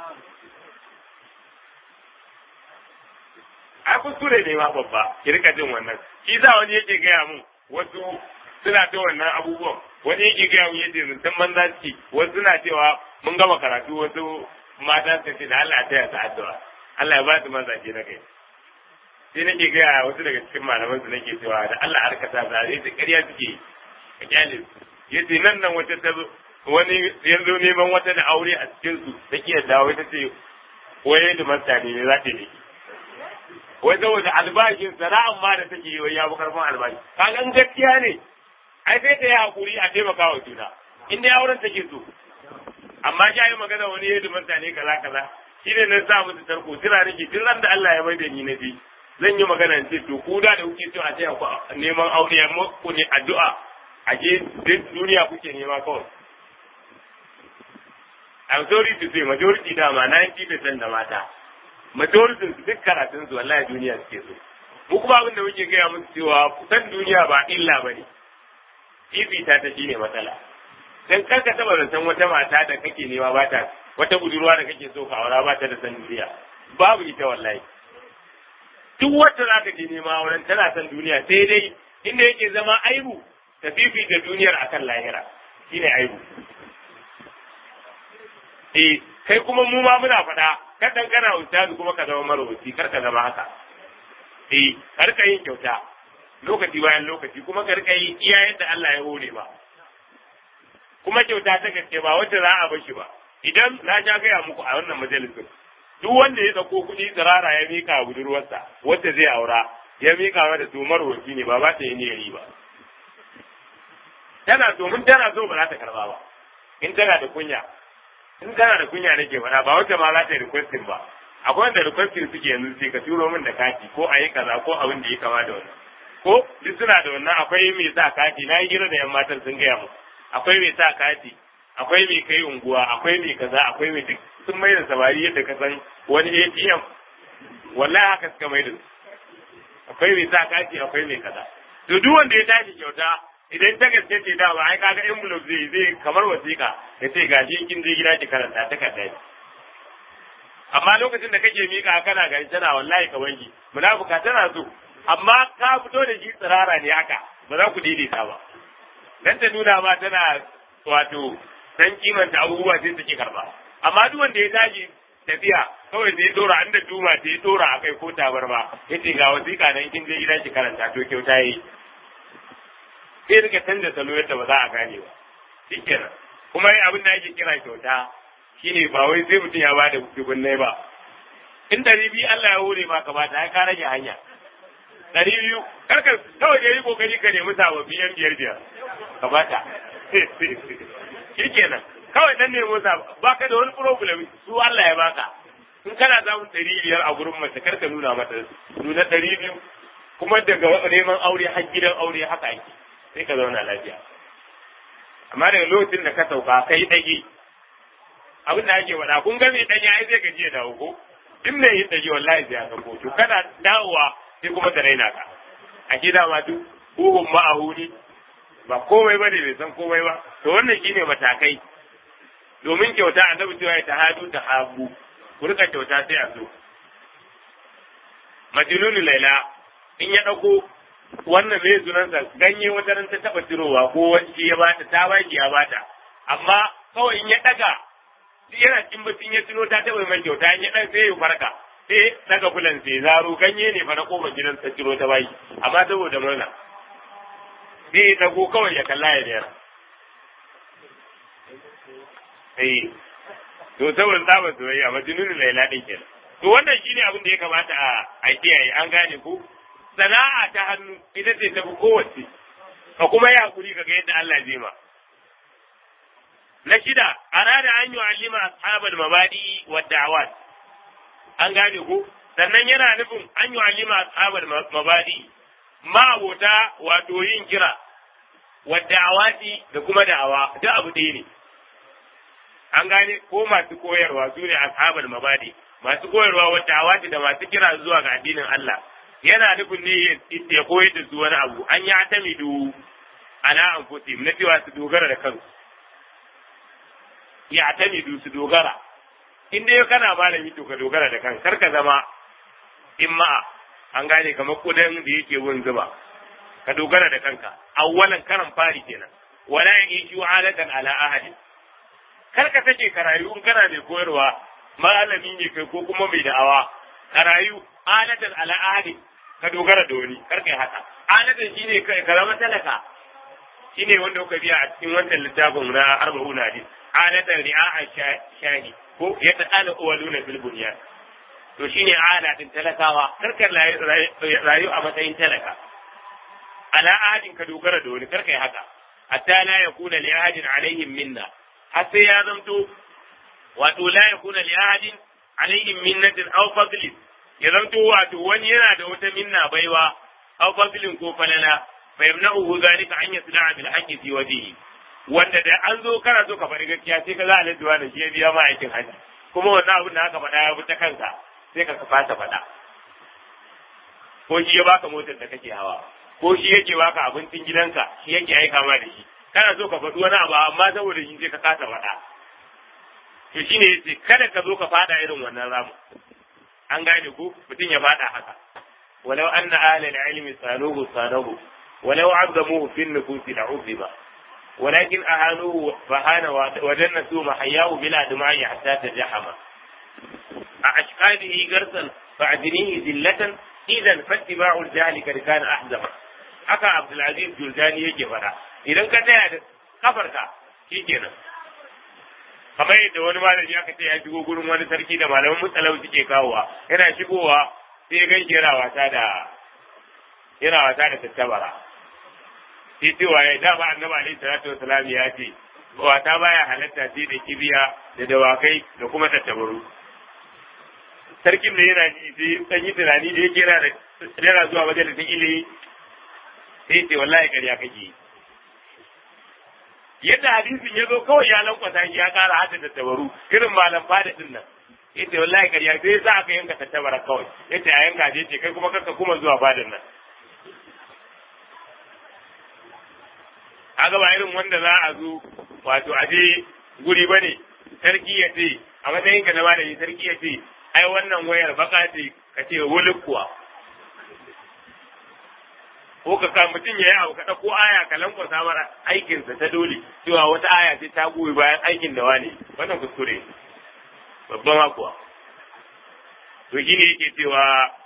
ai kuskure ne ma babba ki rika jin wannan shi za wani yake gaya mun wasu suna ta wannan abubuwan wani yake gaya mun yace zuntan banza ci wasu suna cewa mun gama karatu wasu mata su ce da Allah ta yasa addu'a Allah ya ba su mazaje na kai sai nake gaya wasu daga cikin malaman su nake cewa da Allah harka ta zare ta ƙarya suke a kyale yace nan nan wata ta wani yanzu neman wata da aure a cikin su ta kiyar dawo ta ce waye da mastani ne za ta yi wai saboda albashin sana'an ma da take yi wai ya fi karfin albashi kaga in gaskiya ne ai sai ta yi hakuri a taimaka wa juna in dai auren take so amma shi yi magana wani yadda mutane kaza kaza shi ne na sa musu tarko tira nake tun ran da Allah ya mai da ni na ji zan yi magana ce to ku da da kuke so a taya ku neman aure ya ku ne addu'a a je duniya kuke nema kawai I'm sorry to say majority dama 90% da mata majoritin su duk karatun su wallahi duniya suke so mu kuma abin da muke gaya musu cewa san duniya ba illa bane fifita ta shine matsala dan kar ka taba zaton wata mata da kake nema ba ta wata budurwa da kake so ka aura ba ta da san duniya babu ita wallahi duk wacce za ka je nema auren tana san duniya sai dai inda yake zama aibu ta fifita duniyar akan lahira shine aibu eh kai kuma mu ma muna faɗa kar dan kana ustazi kuma ka zama marwaci kar ka zama haka eh kar ka yin kyauta lokaci bayan lokaci kuma kar ka yi iya yadda Allah ya hore ba kuma kyauta ta gaske ba wacce za a bashi ba idan na ja gaya muku a wannan majalisin duk wanda ya dauko kuɗi tsirara ya mika budurwarsa wacce zai aura ya mika mata to marwaci ne ba ba ta yi niyyar ba tana so mun tana so ba za ta karba ba in tana da kunya in kana da kunya nake faɗa ba wacce ma za ta yi requesting ba akwai wanda requesting suke yanzu sai ka turo min da kati ko a yi kaza ko abin da ya kama da wannan ko duk suna da wannan akwai mai sa kati na yi hira da yan matan sun gaya mu akwai mai sa kati akwai mai kai unguwa akwai mai kaza akwai mai duk sun mai da samari yadda ka san wani ATM wallahi haka suka mai da su akwai mai sa kati akwai mai kaza to duk wanda ya tashi kyauta idan ta gaske ce dama ai kaga envelope zai zai kamar wasiƙa ya ce gashi kin je gida ki karanta ta kada amma lokacin da kake mika kana gari tana wallahi ka wanki munafuka tana so amma ka fito da shi tsirara ne haka ba za ku daidaita ba dan ta nuna ma tana wato dan kimanta abubuwa sai take karba amma duk wanda ya tashi tafiya kawai sai ya dora inda duma sai ya dora akai ko tabarma yace ga wasiƙa nan kin je gida ki karanta to kyauta yi sai rika canza salo yadda ba za a gane ba shikenan kuma abin da ake kira kyauta shine ba wai sai mutum ya bada dubunnai ba in ɗari biyu Allah ya hore ma ka bata ai ka rage hanya ɗari biyu karka kawai da yi kokari ka nemi sababbi yan biyar biyar ka bata shikenan kawai dan nemo sa baka da wani problem su Allah ya baka in kana samun ɗari biyar a gurin mace karka nuna mata nuna ɗari biyu kuma daga neman aure har gidan aure haka ake sai ka zauna lafiya amma daga lokacin da ka sauka kai ɗage abin da ake faɗa kun ga mai ɗanya ai zai gaji ya dawo ko in mai yin ɗage wallahi zai aka ko to kana dawowa sai kuma da raina ka a gida ma duk huhun ma'ahuni ba komai ba ne bai san komai ba to wannan shine matakai domin kyauta annabi cewa ya tahadu ta habu ku rika kyauta sai a so majnunu laila in ya ɗauko wannan mai sunansa ganye wata ran ta taba cirowa ko wani ya bata ta baki ya bata amma kawai in ya daga yana cikin bacin ya tuno ta taba mai kyauta in ya dan sai ya farka sai daga fulan sai zaro ganye ne fa na koma gidan ta ciro ta baki amma saboda murna sai ya dago kawai ya kalla ya dayar eh to saboda tsaba soyayya majnunul laila din kenan to wannan shine abin da ya kamata a a kiyaye an gane ku sana'a ta hannu ita ce tafi kowace ka kuma yi hakuri ka ga yadda Allah zai ma. Na shida, arada an yi alima ashabal mabadi wa da'awat. An gane ku? Sannan yana nufin an yi alima ashabal mabadi ma abota wato yin kira wa da'awati da kuma da'awa duk abu ɗaya ne. An gane ko masu koyarwa su ne ashabal mabadi masu koyarwa wa da'awati da masu kira zuwa ga addinin Allah. yana nufin ne ya koyar da su wani abu an ya ta midu ana an na cewa su dogara da kansu ya ta midu su dogara in dai kana malami to ka dogara da kanka kar ka zama imma'a an gane kamar kudan da yake wurin zuba ka dogara da kanka awwalan karan fari kenan wala yaju alatan ala ahadi kar ka take karayu in kana mai koyarwa malami ne kai ko kuma mai da'awa karayu alatan ala ahadi ka dogara da wani kar kai haka alatan shine kai ka zama talaka shine wanda kuka biya a cikin wannan littafin na arba'una hadis alatan ri'a shahi ko ya ta'ala uwaluna fil bunyan to shine ala din talakawa karkar rayu a matsayin talaka ala ahadin ka dogara da wani karkai haka hatta la yakuna li ahadin alaihim minna har sai ya zamto wato la yakuna li ahadin alaihim minnatin aw fadlin ya zamto wato wani yana da wata minna baiwa aw fadlin ko falala fa yamna'uhu zalika an yasda'a bil haqqi fi wajhihi wanda da an zo kana so ka faɗi gaskiya sai ka za a ladduwa da shi ya biya ma aikin haji kuma wannan abin da aka faɗa ya bi ta kanka sai ka fata faɗa ko shi ya baka motar da kake hawa ko shi yake baka abincin gidanka shi yake aika ma da shi kana so ka faɗi wani abu amma saboda shi sai ka kasa faɗa to shine yace kada ka zo ka faɗa irin wannan ramu an gane ku mutum ya faɗa haka walau anna ahla al-ilmi saluhu salahu walau azzamuhu fi an-nufusi la'uzziba ولكن أهانوه فهان ودنسوا محياه بلا دماء حتى تجحم أشقاده قرصا فأعدنيه ذلة إذا فاتباع الجهل قد كان أحزم haka Abdulaziz Juldani yake fada idan ka taya da kafarka shi kenan kamar yadda wani malami aka ce ya shigo gurin wani sarki da malaman mutsalau suke kawowa yana shigowa sai ya ganshi yana wasa da yana wasa da tattabara sai cewa ya dama annabi alaihi salatu wasalam ya ce wata baya halatta sai da kibiya da dawakai da kuma tattabaru sarkin da yana ji sai dan yi tunani da yake yana da yana zuwa majalisin ilimi sai ce wallahi ƙarya kake yi yadda hadisin ya zo kawai ya lankwasa shi ya kara hada da tabaru irin malam fada din nan yace wallahi kariya sai za ka yanka tattabara kawai yace a yanka je ce kai kuma kanka kuma zuwa fadin nan aga ba irin wanda za a zo wato a je guri bane sarki ya ce a matsayin ka na malami sarki ya ce ai wannan wayar baka ce ka ce wuluk kuwa ko ka ka mutum ya yi abu ka ɗauko aya ka lankwasa mara aikinsa ta dole cewa wata aya ce ta goyi bayan aikin da wani wannan kuskure babban hakuwa to shi ne yake cewa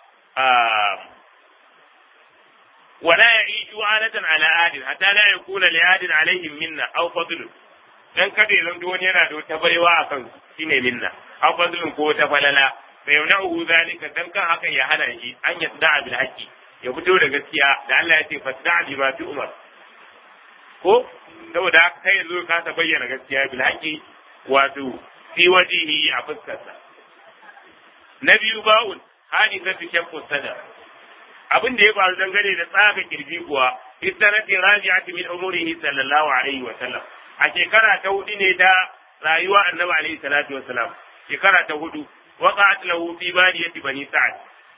wala ya yi ju'alatan ala adin hatta la yakuna li adin alaihim minna aw fadl dan kada ya zanto wani yana da wata baiwa a kan shine minna aw fadlun ko wata falala fa yamna'uhu zalika dan kan hakan ya hana shi an yasda'a bil haqqi ya fito da gaskiya da Allah ya ce fasda bi ma fi umar ko saboda haka kai yanzu ka ta bayyana gaskiya bil haqqi wato fi wajihi a fuskarsa na biyu ba'un hadisatu shakku sadar abin da ya faru dangane da tsaga kirji kuwa istanati raji'ati min umurihi sallallahu alaihi wa sallam a shekara ta hudu ne ta rayuwa annabi alaihi salatu wa salam shekara ta hudu waqa'at lahu fi badiyati bani sa'ad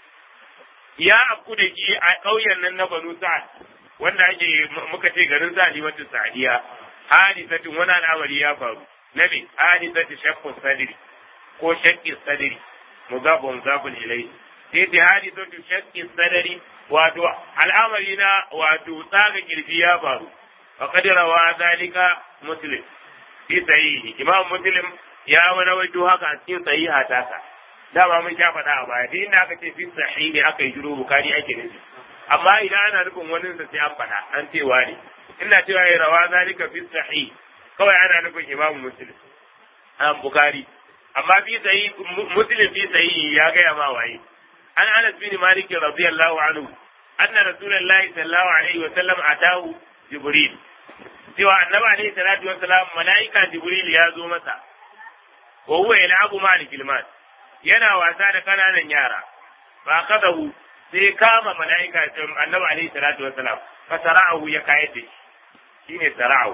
ya afku da shi a ƙauyen nan na Banu Sa'ad wanda ake muka ce garin Sa'adi wata Sa'adiya hadisatin wani al'amari ya faru na me hadisatu shaqqu sadri ko shaqqi sadri mudabun mudabun ilai sai ta hadisatu shaqqi sadri wato al'amari na wato tsaga kirji ya faru wa qad rawa zalika muslim fi sahihi imam muslim ya wani wato haka a cikin sahiha ta dama mun sha faɗa a baya duk inda aka ce fi sahihi aka yi jiro bukari ake nufi amma idan ana nufin wani sa sai an faɗa an ce wani ina cewa ya rawa zalika fi sahihi kawai ana nufin imamu muslim an bukari amma fi sahihi muslim fi sahihi ya gaya ma waye an anas bin malik radiyallahu anhu anna rasulullahi sallallahu alaihi wa sallam atahu jibril cewa annabi alaihi salatu wa salam malaika jibril ya zo masa wa huwa yal'abu ma'al kilmat yana wasa da kananan yara ba kadahu sai kama mala'ika annabi alaihi salatu wassalam fa sara'ahu ya kayar da shi shine sara'ahu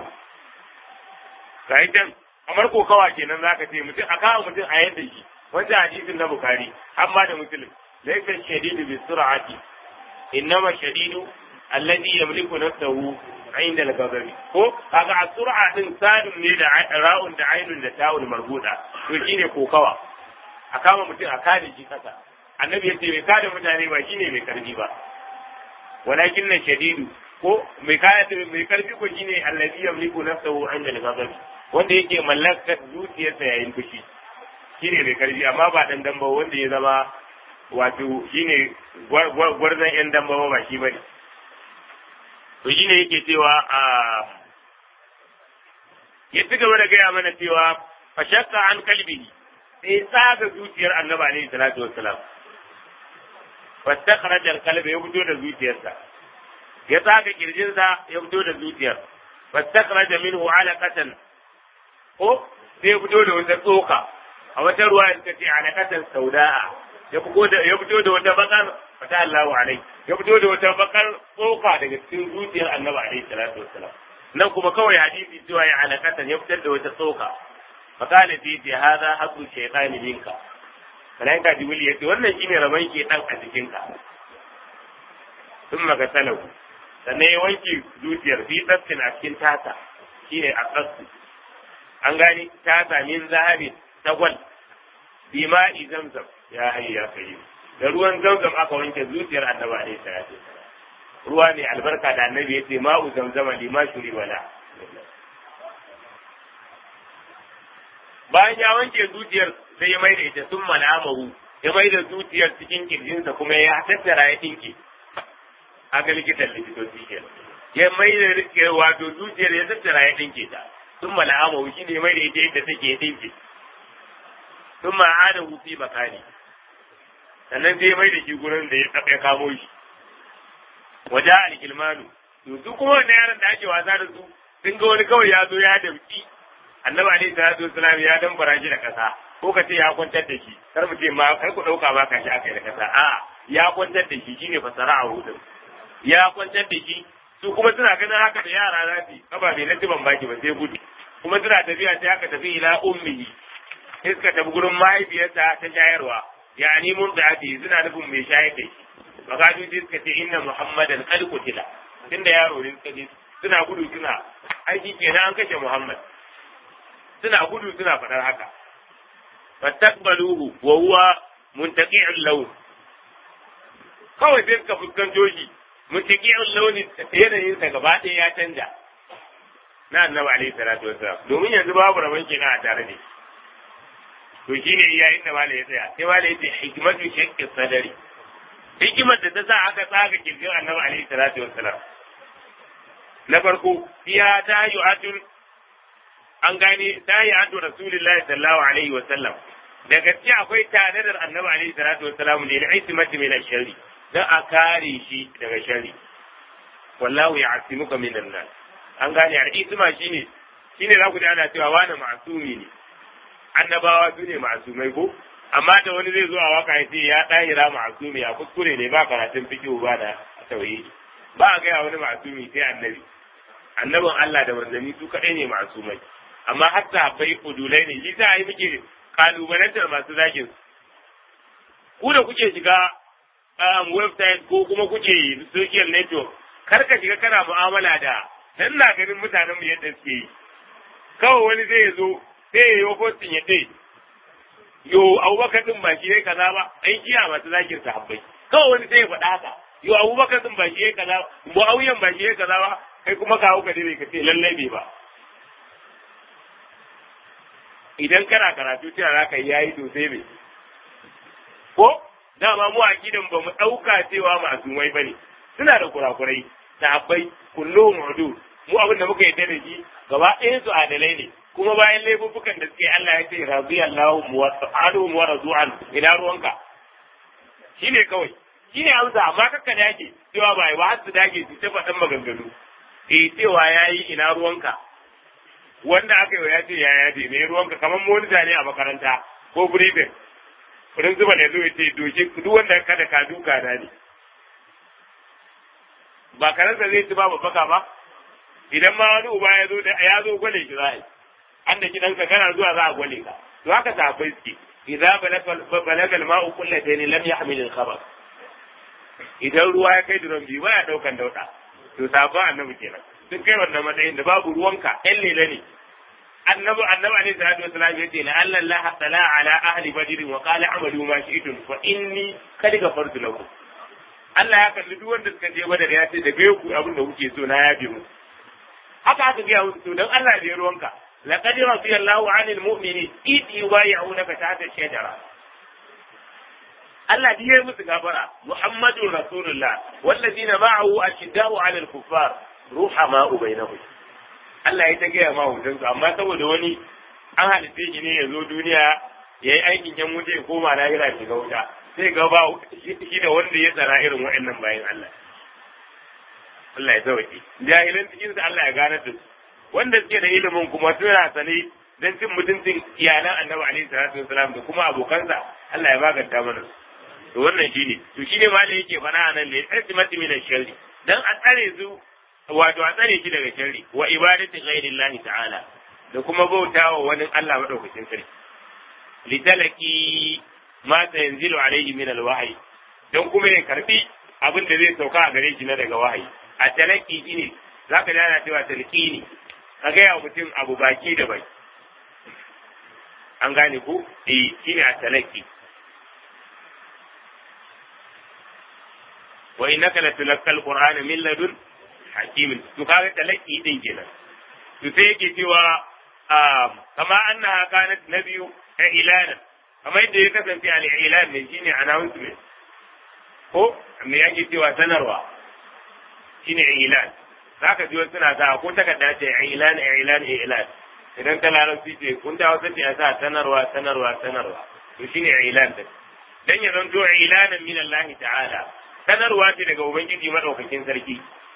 kai dan kamar kokawa kenan zaka ce mutum a kawo mutum a yadda shi wanda hadisin na bukari amma da muslim laysa shadidu bi sur'ati innama shadidu alladhi yamliku nafsahu inda al-ghadabi ko kaga a sur'a din sadun ne da ra'un da ainun da ta'ul marbuda to shine kokawa a kama mutum a kada shi kasa annabi yace mai kada mutane ba shine mai karfi ba walakin na shadidu ko mai kada mai karfi ko shine allazi yamliku nafsahu inda al-ghadab wanda yake mallaka zuciyarsa yayin fushi shine mai karfi amma ba dan damba wanda ya zama wato shine gwarzan yan damba ba shi bane to shine yake cewa a ya ci gaba da gaya mana cewa fa shakka an kalbihi sai tsaga zuciyar annabi alaihi salatu wassalam fastakhraja alqalba ya fito da zuciyarsa ya tsaga kirjinsa ya fito da zuciyar fastakhraja minhu alaqatan ko sai ya fito da wata tsoka a wata ruwa ya ce alaqatan sauda'a ya fito da ya fito da wata bakar fata Allahu alai ya fito da wata bakar tsoka daga cikin zuciyar annabi alaihi salatu wassalam nan kuma kawai hadisi cewa ya alaqatan ya fitar da wata tsoka fakala fi ce hada hasu shaytani minka malaika jibril yace wannan shine rabon shaytan a jikinka thumma gasalahu sannan ya wanke zuciyar fi tsatsin a cikin tata shine a tsatsu an gani tata min zahabi tagwal bi ma'i zamzam ya hayya ya kai da ruwan zamzam aka wanke zuciyar annabi alaihi salatu ruwa ne albarka da annabi yace ma'u zamzama lima shuri wala bayan ya wanke zuciyar sai ya maida ita sun malamahu ya maida zuciyar cikin kirjinsa kuma ya tattara ya dinke aga likitan likitoci ke ya maida wato zuciyar ya tattara ya dinke ta sun malamahu shi ne maida ita yadda take ya dinke sun ma'ada hufi makani sannan sai ya maida shi gurin da ya kamo shi waje alkilmanu to su kuma wannan yaran da ake wasa da su sun ga wani kawai ya zo ya damki annabi alaihi salatu wasalam ya dambara shi da kasa ko ka ce ya kwantar da shi kar mu ce ma kar ku dauka ba ka shi aka yi da kasa a ya kwantar da shi shine fasara a hudun ya kwantar da shi su kuma suna ganin haka da yara za su kaba bai na ban baki ba sai gudu kuma suna tafiya sai aka tafi ila ummihi sai suka tafi gurin mahaifiyarsa ta shayarwa yani mun da ake suna nufin mai shayar da shi bakatu sai suka ce inna muhammadan qad qutila tunda yaro ne suka ce suna gudu suna aiki kenan an kashe muhammad suna gudu suna faɗar haka fattaqbaluhu wa huwa muntaqi'ul lawn kawai sai suka fuskanto shi muntaqi'ul lawn yanayin sa gaba ɗaya ya canja na annabi alaihi salatu wassalam domin yanzu babu rabon kenan a tare da shi to shine yayin da malai ya tsaya sai malai ya ce hikmatu shaqqi sadari hikimar da ta sa aka tsaga kirkin annabi alaihi salatu wassalam na farko fiya ta yi atun an gane ta yi atun rasulullahi sallallahu alaihi wasallam da gaske akwai tanadar annabi alaihi salatu wassalam ne da ismati min sharri dan a kare shi daga sharri wallahu ya'simuka min nas an gane al-isma shine shine za ku ji ana cewa wani ma'sumi ne annabawa su ne ma'sumai ko amma da wani zai zo a waka ya ce ya ɗahira ma'asumi a kuskure ne ba karatun fikihu ba da tauhidi ba a gaya wani ma'asumi sai annabi annabin Allah da manzanni su kaɗai ne ma'asumai amma har sahabbai udulai ne shi sa yi muke kalubalantar masu zagin ku da kuke shiga website ko kuma kuke social network kar ka shiga kana mu'amala da dan na ganin mutanen mu yadda suke yi kawai wani zai zo sai ya yi postin ya ce yo abubakar din ba shi yayi kaza ba ai kiya masu zakin sahabbai kawai wani sai ya faɗa haka yo abubakar din ba shi yayi kaza ba muawiyan ba shi yayi kaza ba kai kuma ka hauka dai ka ce lallai bai ba idan kana karatu cewa za ka yayi to sai bai ko dama mu a gidan ba mu ɗauka cewa masumai bane suna da kurakurai sahabbai kullum mudu mu abin da muka yi da shi gaba ɗayan su adalai ne kuma bayan laifukan da suke Allah ya ce radiyallahu anhum wa radu'an ina ruwanka shine kawai shine amsa amma kakka dage cewa bai ba har su dage su ta faɗan maganganu eh cewa yayi ina ruwanka wanda aka yi ya ce ya yaje me ruwanka kamar monita ne a makaranta ko briefing principal ya zo ya ce doke duk wanda kada ka duka na ne ba karanta zai ci ba baka ba idan ma wani uba ya zo da ya zo gwale shi za a yi an da gidanka kana zuwa za a gwale ka to haka sahabbai suke idza balaga al-ma'u qullatayn lam yahmil al-khabar idan ruwa ya kai duron biyu baya daukan dauda to sahabban annabi kenan sun kai wannan matsayin da babu ruwanka ɗan lele ne annabi annabi alaihi salatu wasallam yace la alla allah tala ala ahli badr wa qala amalu ma shi'tum fa inni kad ghafartu lakum Allah ya kalli duk wanda suka je badar ya ce da bai ku abin da kuke so na yabe mu haka aka ga musu to dan Allah da ruwanka laqad radiyallahu 'anil mu'minin id yubay'unaka tahta ash-shajara Allah ya yi musu gafara Muhammadun Rasulullah wallazina ma'ahu ashidda'u 'alal kuffar ruhama'u bainahum Allah ya ta gaya ma hutunsu amma saboda wani an halitta shi ne ya zo duniya ya yi aikin yan wuce ya koma lahira shiga wuta sai ga ba shi da wanda ya tsara irin waɗannan bayan Allah Allah ya sauke jahilan cikin sa Allah ya gane da su wanda suke da ilimin kuma suna sane dan cin mutuncin iyalan Annabi alaihi salatu wasalam da kuma abokansa Allah ya maganta mana to wannan shine to shine ma da yake fara nan ne ismati min sharri dan a tsare su wato a tsare shi daga sharri wa ibadati ghairillahi ta'ala da kuma bautawa wani Allah madaukakin sarki litalaki ma yanzilu alaihi min alwahyi dan kuma ya karbi abin da zai sauka a gare shi na daga wahayi a talaki shine zaka ji ana cewa talqini ka ga ya mutum abu baki da bai an gane ku eh shine a talaki wa innaka latulqal qur'ana min ladun hakimin to kaga talaki din kenan to sai yake cewa kama annaha kanat nabiyu ilana kamar yadda ya kasance al ilan ne shine announcement ko me yake cewa sanarwa shine ilan zaka ji wasu suna sa ko takarda ce ilan ilan ilan idan ta larabci ce kun da wasu ce sa sanarwa sanarwa sanarwa to shine ilan din dan ya zanto ilanan min Allah ta'ala sanarwa ce daga ubangiji madaukakin sarki li makanatihi saboda matsayinsa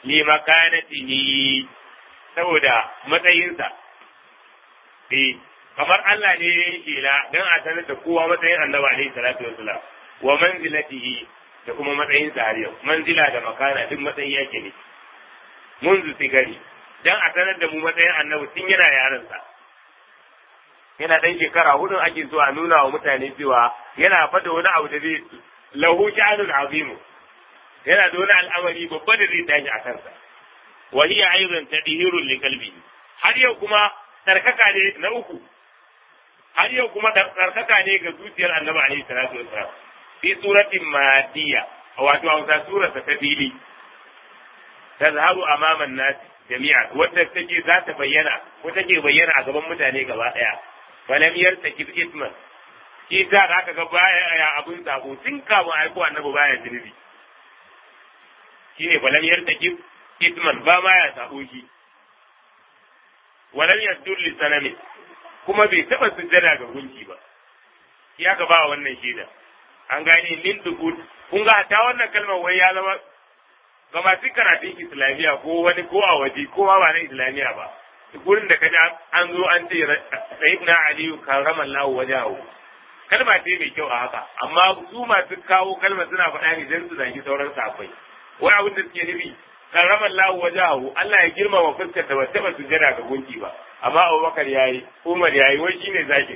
eh kamar Allah ne ya yi kela dan a sanar da kowa matsayin annabi alaihi salatu wassalam wa manzilatihi da kuma matsayin sa har yau manzila da makana duk matsayi yake ne munzu sigari dan a sanar da mu matsayin annabi tun yana yaron sa yana dan shekara hudu ake so a nuna wa mutane cewa yana fada wani abu da zai lahu sha'anun azimu yana da wani al'amari babba da zai tashi a kansa wa hiya aidan tadhirun li qalbi har yau kuma tsarkaka ne na uku har yau kuma tsarkaka ne ga zuciyar annabi alaihi salatu wassalam fi suratin madiya wato a wata sura ta fili tazharu amama an-nas jami'a wadda take za ta bayyana ko take bayyana a gaban mutane gaba daya falam yartakib isman shi za ka ga baya abun sabo tun kafin aiko annabi baya zunubi shine falam yartakib isman ba ma ya sabo shi walam yasdur li sanami kuma bai taba sujjada ga gunki ba shi aka ba wannan shaida an gane min dukut kun ga ta wannan kalmar wai ya zama ga masu karatun islamiyya ko wani ko a waje ko ba na islamiyya ba gurin da kaji an zo an ce sayyidina aliyu karramallahu wajahu kalma ce mai kyau a haka amma su masu kawo kalmar suna faɗa ne don su zagi sauran safai wai abin da suke nufi karraman lahu wajahu Allah ya girmama fuskar da bata ba sujjada ga gunki ba amma Abubakar yayi Umar yayi wai shine zaki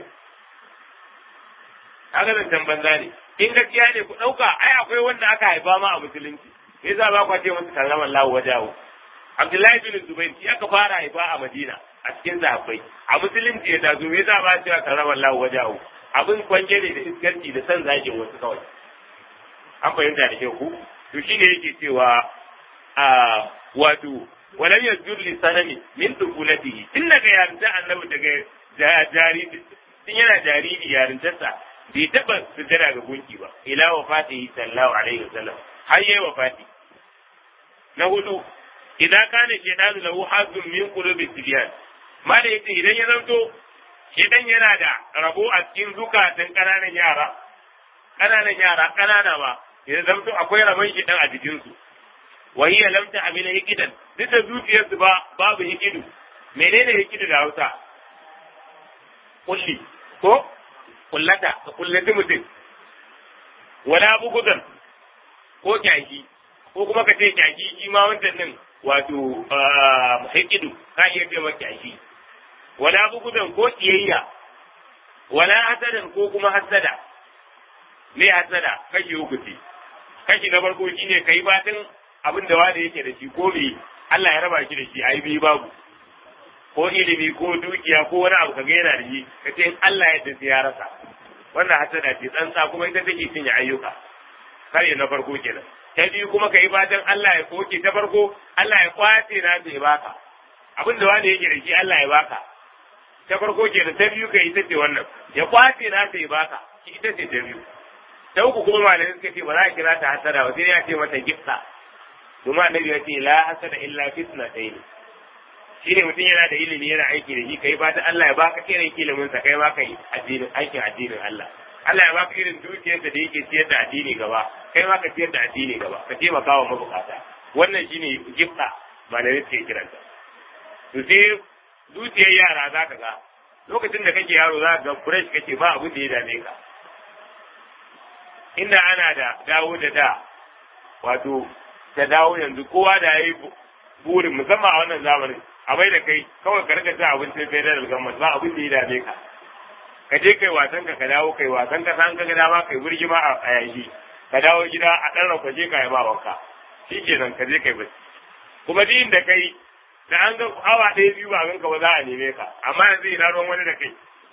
kaga da banza ne in gaskiya ne ku dauka ai akwai wanda aka haifa ma a musulunci me yasa ba ku ce musu karraman lahu wajahu Abdullahi bin Zubair shi aka fara haifa a Madina a cikin sahabbai a musulunci ya tazo me yasa ba cewa karraman lahu wajahu abin kwanje ne da iskarci da san zagin wasu kawai an fahimta da kyau ku to shine yake cewa a wato walam yazdur li sanami min dukulatihi tun daga yarinta annabi daga jariri tun yana jariri yarintarsa bai taba sujjada ga gunki ba ila wafatihi sallallahu alaihi wasallam har yayi wafati na hudu idan kana shaytanu lahu hazzun min qulubi sibyan mala yace idan ya zanto shaytan yana da rabo a cikin zukatan kananan yara kananan yara kanana ba ya zanto akwai rabon shaytan a jikinsu wa hiya lam ta'mila hikidan duk da zuciyarsu ba babu hikidu menene hikidu da Hausa kulli ko kullata ka kullati mutum wala bugudan ko kyaki ko kuma ka ce kyaki shi ma wancan din wato hikidu ka iya ce maka kyaki wala bugudan ko kiyayya wala hasadan ko kuma hasada me hasada kashi uku ce kashi na farko shine kai batin abin da wanda yake da shi ko me Allah ya raba shi da shi ai bi babu ko ilimi ko dukiya ko wani abu kaga yana da shi kace in Allah ya dace ya rasa wannan hasada ce tsantsa kuma ita take cinye ayyuka kare na farko kenan ta biyu kuma kai fatan Allah ya koke ta farko Allah ya kwace na ya baka abin da wanda yake da shi Allah ya baka ta farko kenan ta biyu kai ita ce wannan ya kwace na ya baka ita ce ta biyu ta uku kuma malamai suka ce ba za a kira ta hasada ba sai ya ce mata gifta kuma annabi ya ce la hasada illa fitna ɗaya shi ne mutum yana da ilimi yana aiki da shi kai fata Allah ya baka irin ilimin sa kai ma kai addinin aikin addinin Allah Allah ya baka irin dukiyarsa da yake ciyar da addini gaba kai ma ka ciyar da addini gaba ka taimaka wa mabukata wannan shine gifta malamai suke kiranta to sai dukiyar yara za ka ga lokacin da kake yaro za ka ga fresh kake ba abin da ya dame ka inda ana da dawo da da wato ta dawo yanzu kowa da ya yi burin musamman a wannan zamanin a bai da kai kawai ka rika cin abincin federal government ba abin da ya dame ka ka je kai wasan ka ka dawo kai wasan ka san ka ga dama kai burgima a yayi ka dawo gida a dan rauka je ka yi ba wanka shikenan ka je kai bacci kuma din da kai da an ga awa ɗaya biyu ba ganka ba za a neme ka amma yanzu ina ruwan wani da kai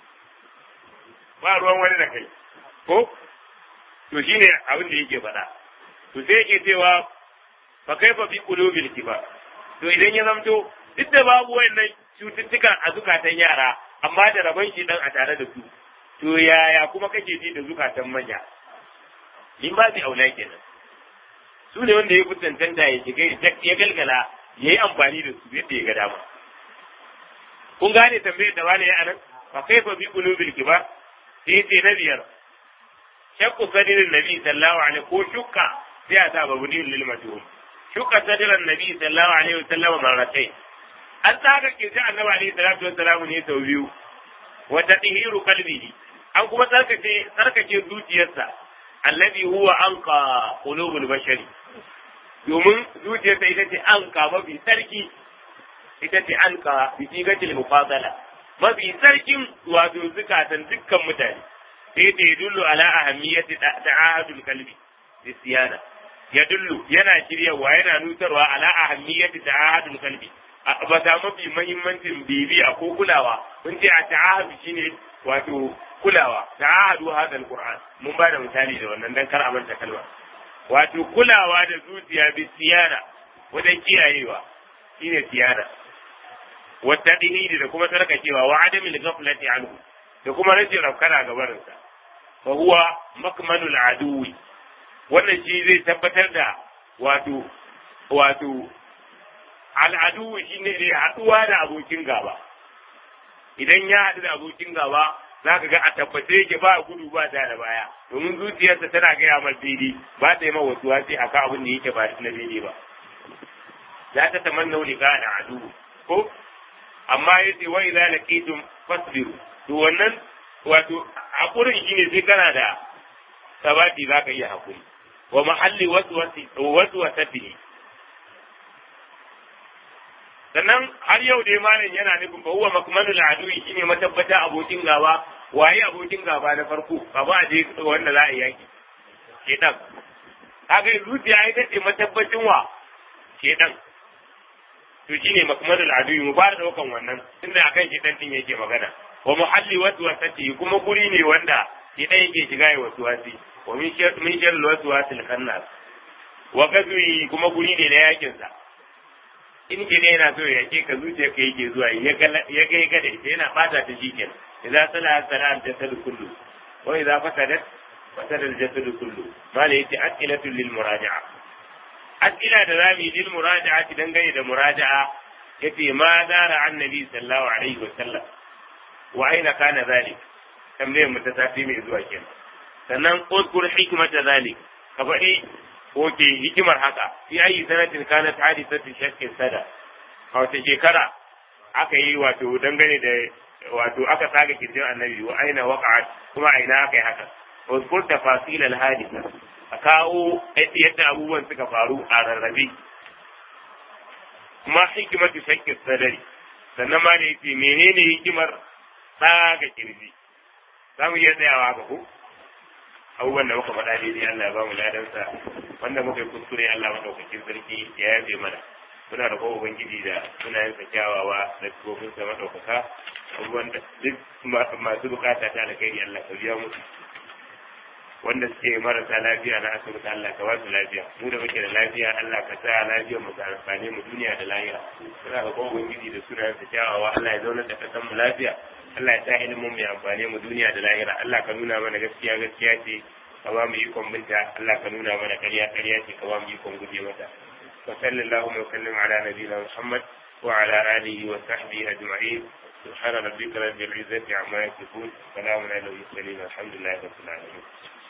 ba ruwan wani da kai ko to shine abin da yake faɗa to sai yake cewa fa kaifa fi qulubil kibar to idan ya zamto duk da babu wayannan cututtuka a zukatan yara amma da rabon shi dan a tare da su to yaya kuma kake ji da zukatan manya in ba su aula kenan su ne wanda ya kusantanta ya shiga ya galgala ya yi amfani da su yadda ya ga dama kun gane tambayar da wani ya anan fa kaifa bi qulubil kibar sai ce na biyar shakku sadirin nabi sallallahu alaihi ko shukka sai a sa babu lil majhul shukka sadirin nabi sallallahu alaihi wasallam marratai an tsaga kirji annabi alaihi salatu wasallam ne sau biyu wa tadhiru qalbihi an kuma tsarkake tsarkake zuciyarsa alladhi huwa anqa qulubul bashari domin zuciyarsa ita ce anqa mafi sarki ita ce anqa bi sigatil mufadala mafi sarkin wato zukatan dukkan mutane sai ta yadullu ala ahammiyati ta'ahadul qalbi bisiyana yadullu yana shiryawa yana nutarwa ala ahammiyati ta'ahadul qalbi ba ta mafi mahimmancin bibiya ko kulawa mun ce a ta'ahadu shine wato kulawa ta'ahadu hada alquran mun ba da misali da wannan dan kar a manta kalma wato kulawa da zuciya bi siyana wajen kiyayewa shine siyana wa tadhiri da kuma tarkacewa wa adamil ghaflati anhu da kuma rashin rafkana ga barinsa fa huwa makmanul aduwi wannan shi zai tabbatar da wato wato al'adu shi ne da haɗuwa da abokin gaba idan ya haɗu da abokin gaba za ka ga a tabbace yake ba gudu ba ta da baya domin zuciyarsa tana gaya mar fili ba ta yi ma wasu wasi a kan abin da yake ba na fili ba za ta tamanna wuli ga da adu ko amma ya ce wai za laqitum fasbiru to wannan wato hakurin shine sai kana da sabati za ka iya hakuri wa mahalli wasu wasu wasatihi sannan har yau dai malam yana nufin ba huwa makmanul adui shine matabbata abokin gaba waye abokin gaba na farko ba ba je wanda za a yaki shedan kaga zuciya ita ce matabbacin wa shedan to shine makmanul adui mu fara daukan wannan tunda akan shedan din yake magana wa muhalli waswasati kuma guri ne wanda shedan yake shiga ya waswasi wa min shar min shar waswasil khannas wa gazwi kuma guri ne na yakin sa in ke ne yana so ya ke ka zuciya ka yake zuwa ya ga ya ga da ita yana bata ta shi kenan idza sala sala al jasad kullu wa idza fasadat fasada al jasad kullu mala yace as'ilatu lil muraja'a as'ila da zamu lil muraja'a dangane da muraja'a yace ma dara annabi sallallahu alaihi wa sallam wa aina kana zalik tambayar mu ta tafi mai zuwa kenan sannan uzkur hikmata zalik ka faɗi Oke hikimar haka fi ayi sanatin kanat hadisatu shakkin sada a wata shekara aka yi wato dangane da wato aka tsaga kirjin annabi wa aina waqa'at kuma aina aka yi haka wa zkur tafasil al hadisa a kawo yadda abubuwan suka faru a rarrabe kuma hikimatu shakkin sadari sannan ma da yace menene hikimar tsaga kirji za mu iya tsayawa haka ko abubuwan da muka faɗa daidai Allah ya ba mu ladansa wanda muka yi kuskure Allah maɗaukakin sarki ya yafe mana muna da kowa ubangiji da sunayen sa kyawawa da tsofin sa maɗaukaka abubuwan da duk masu bukata ta alkhairi Allah ka biya musu wanda suke marasa lafiya na asibiti Allah ka ba su lafiya mu da muke da lafiya Allah ka sa lafiyar mu ta amfani mu duniya da lahira muna da kowa ubangiji da sunayen sa kyawawa Allah ya zauna da kasan mu lafiya Allah ya sa ilimin mu ya amfane mu duniya da lahira Allah ka nuna mana gaskiya gaskiya ce ka ba mu ikon binta Allah ka nuna mana ƙarya ƙarya ce ka ba mu ikon guje mata wa sallallahu wa sallam ala nabiyina Muhammad wa ala alihi wa sahbihi ajma'in سبحان ربك رب العزة عما يصفون سلام على المرسلين الحمد لله رب العالمين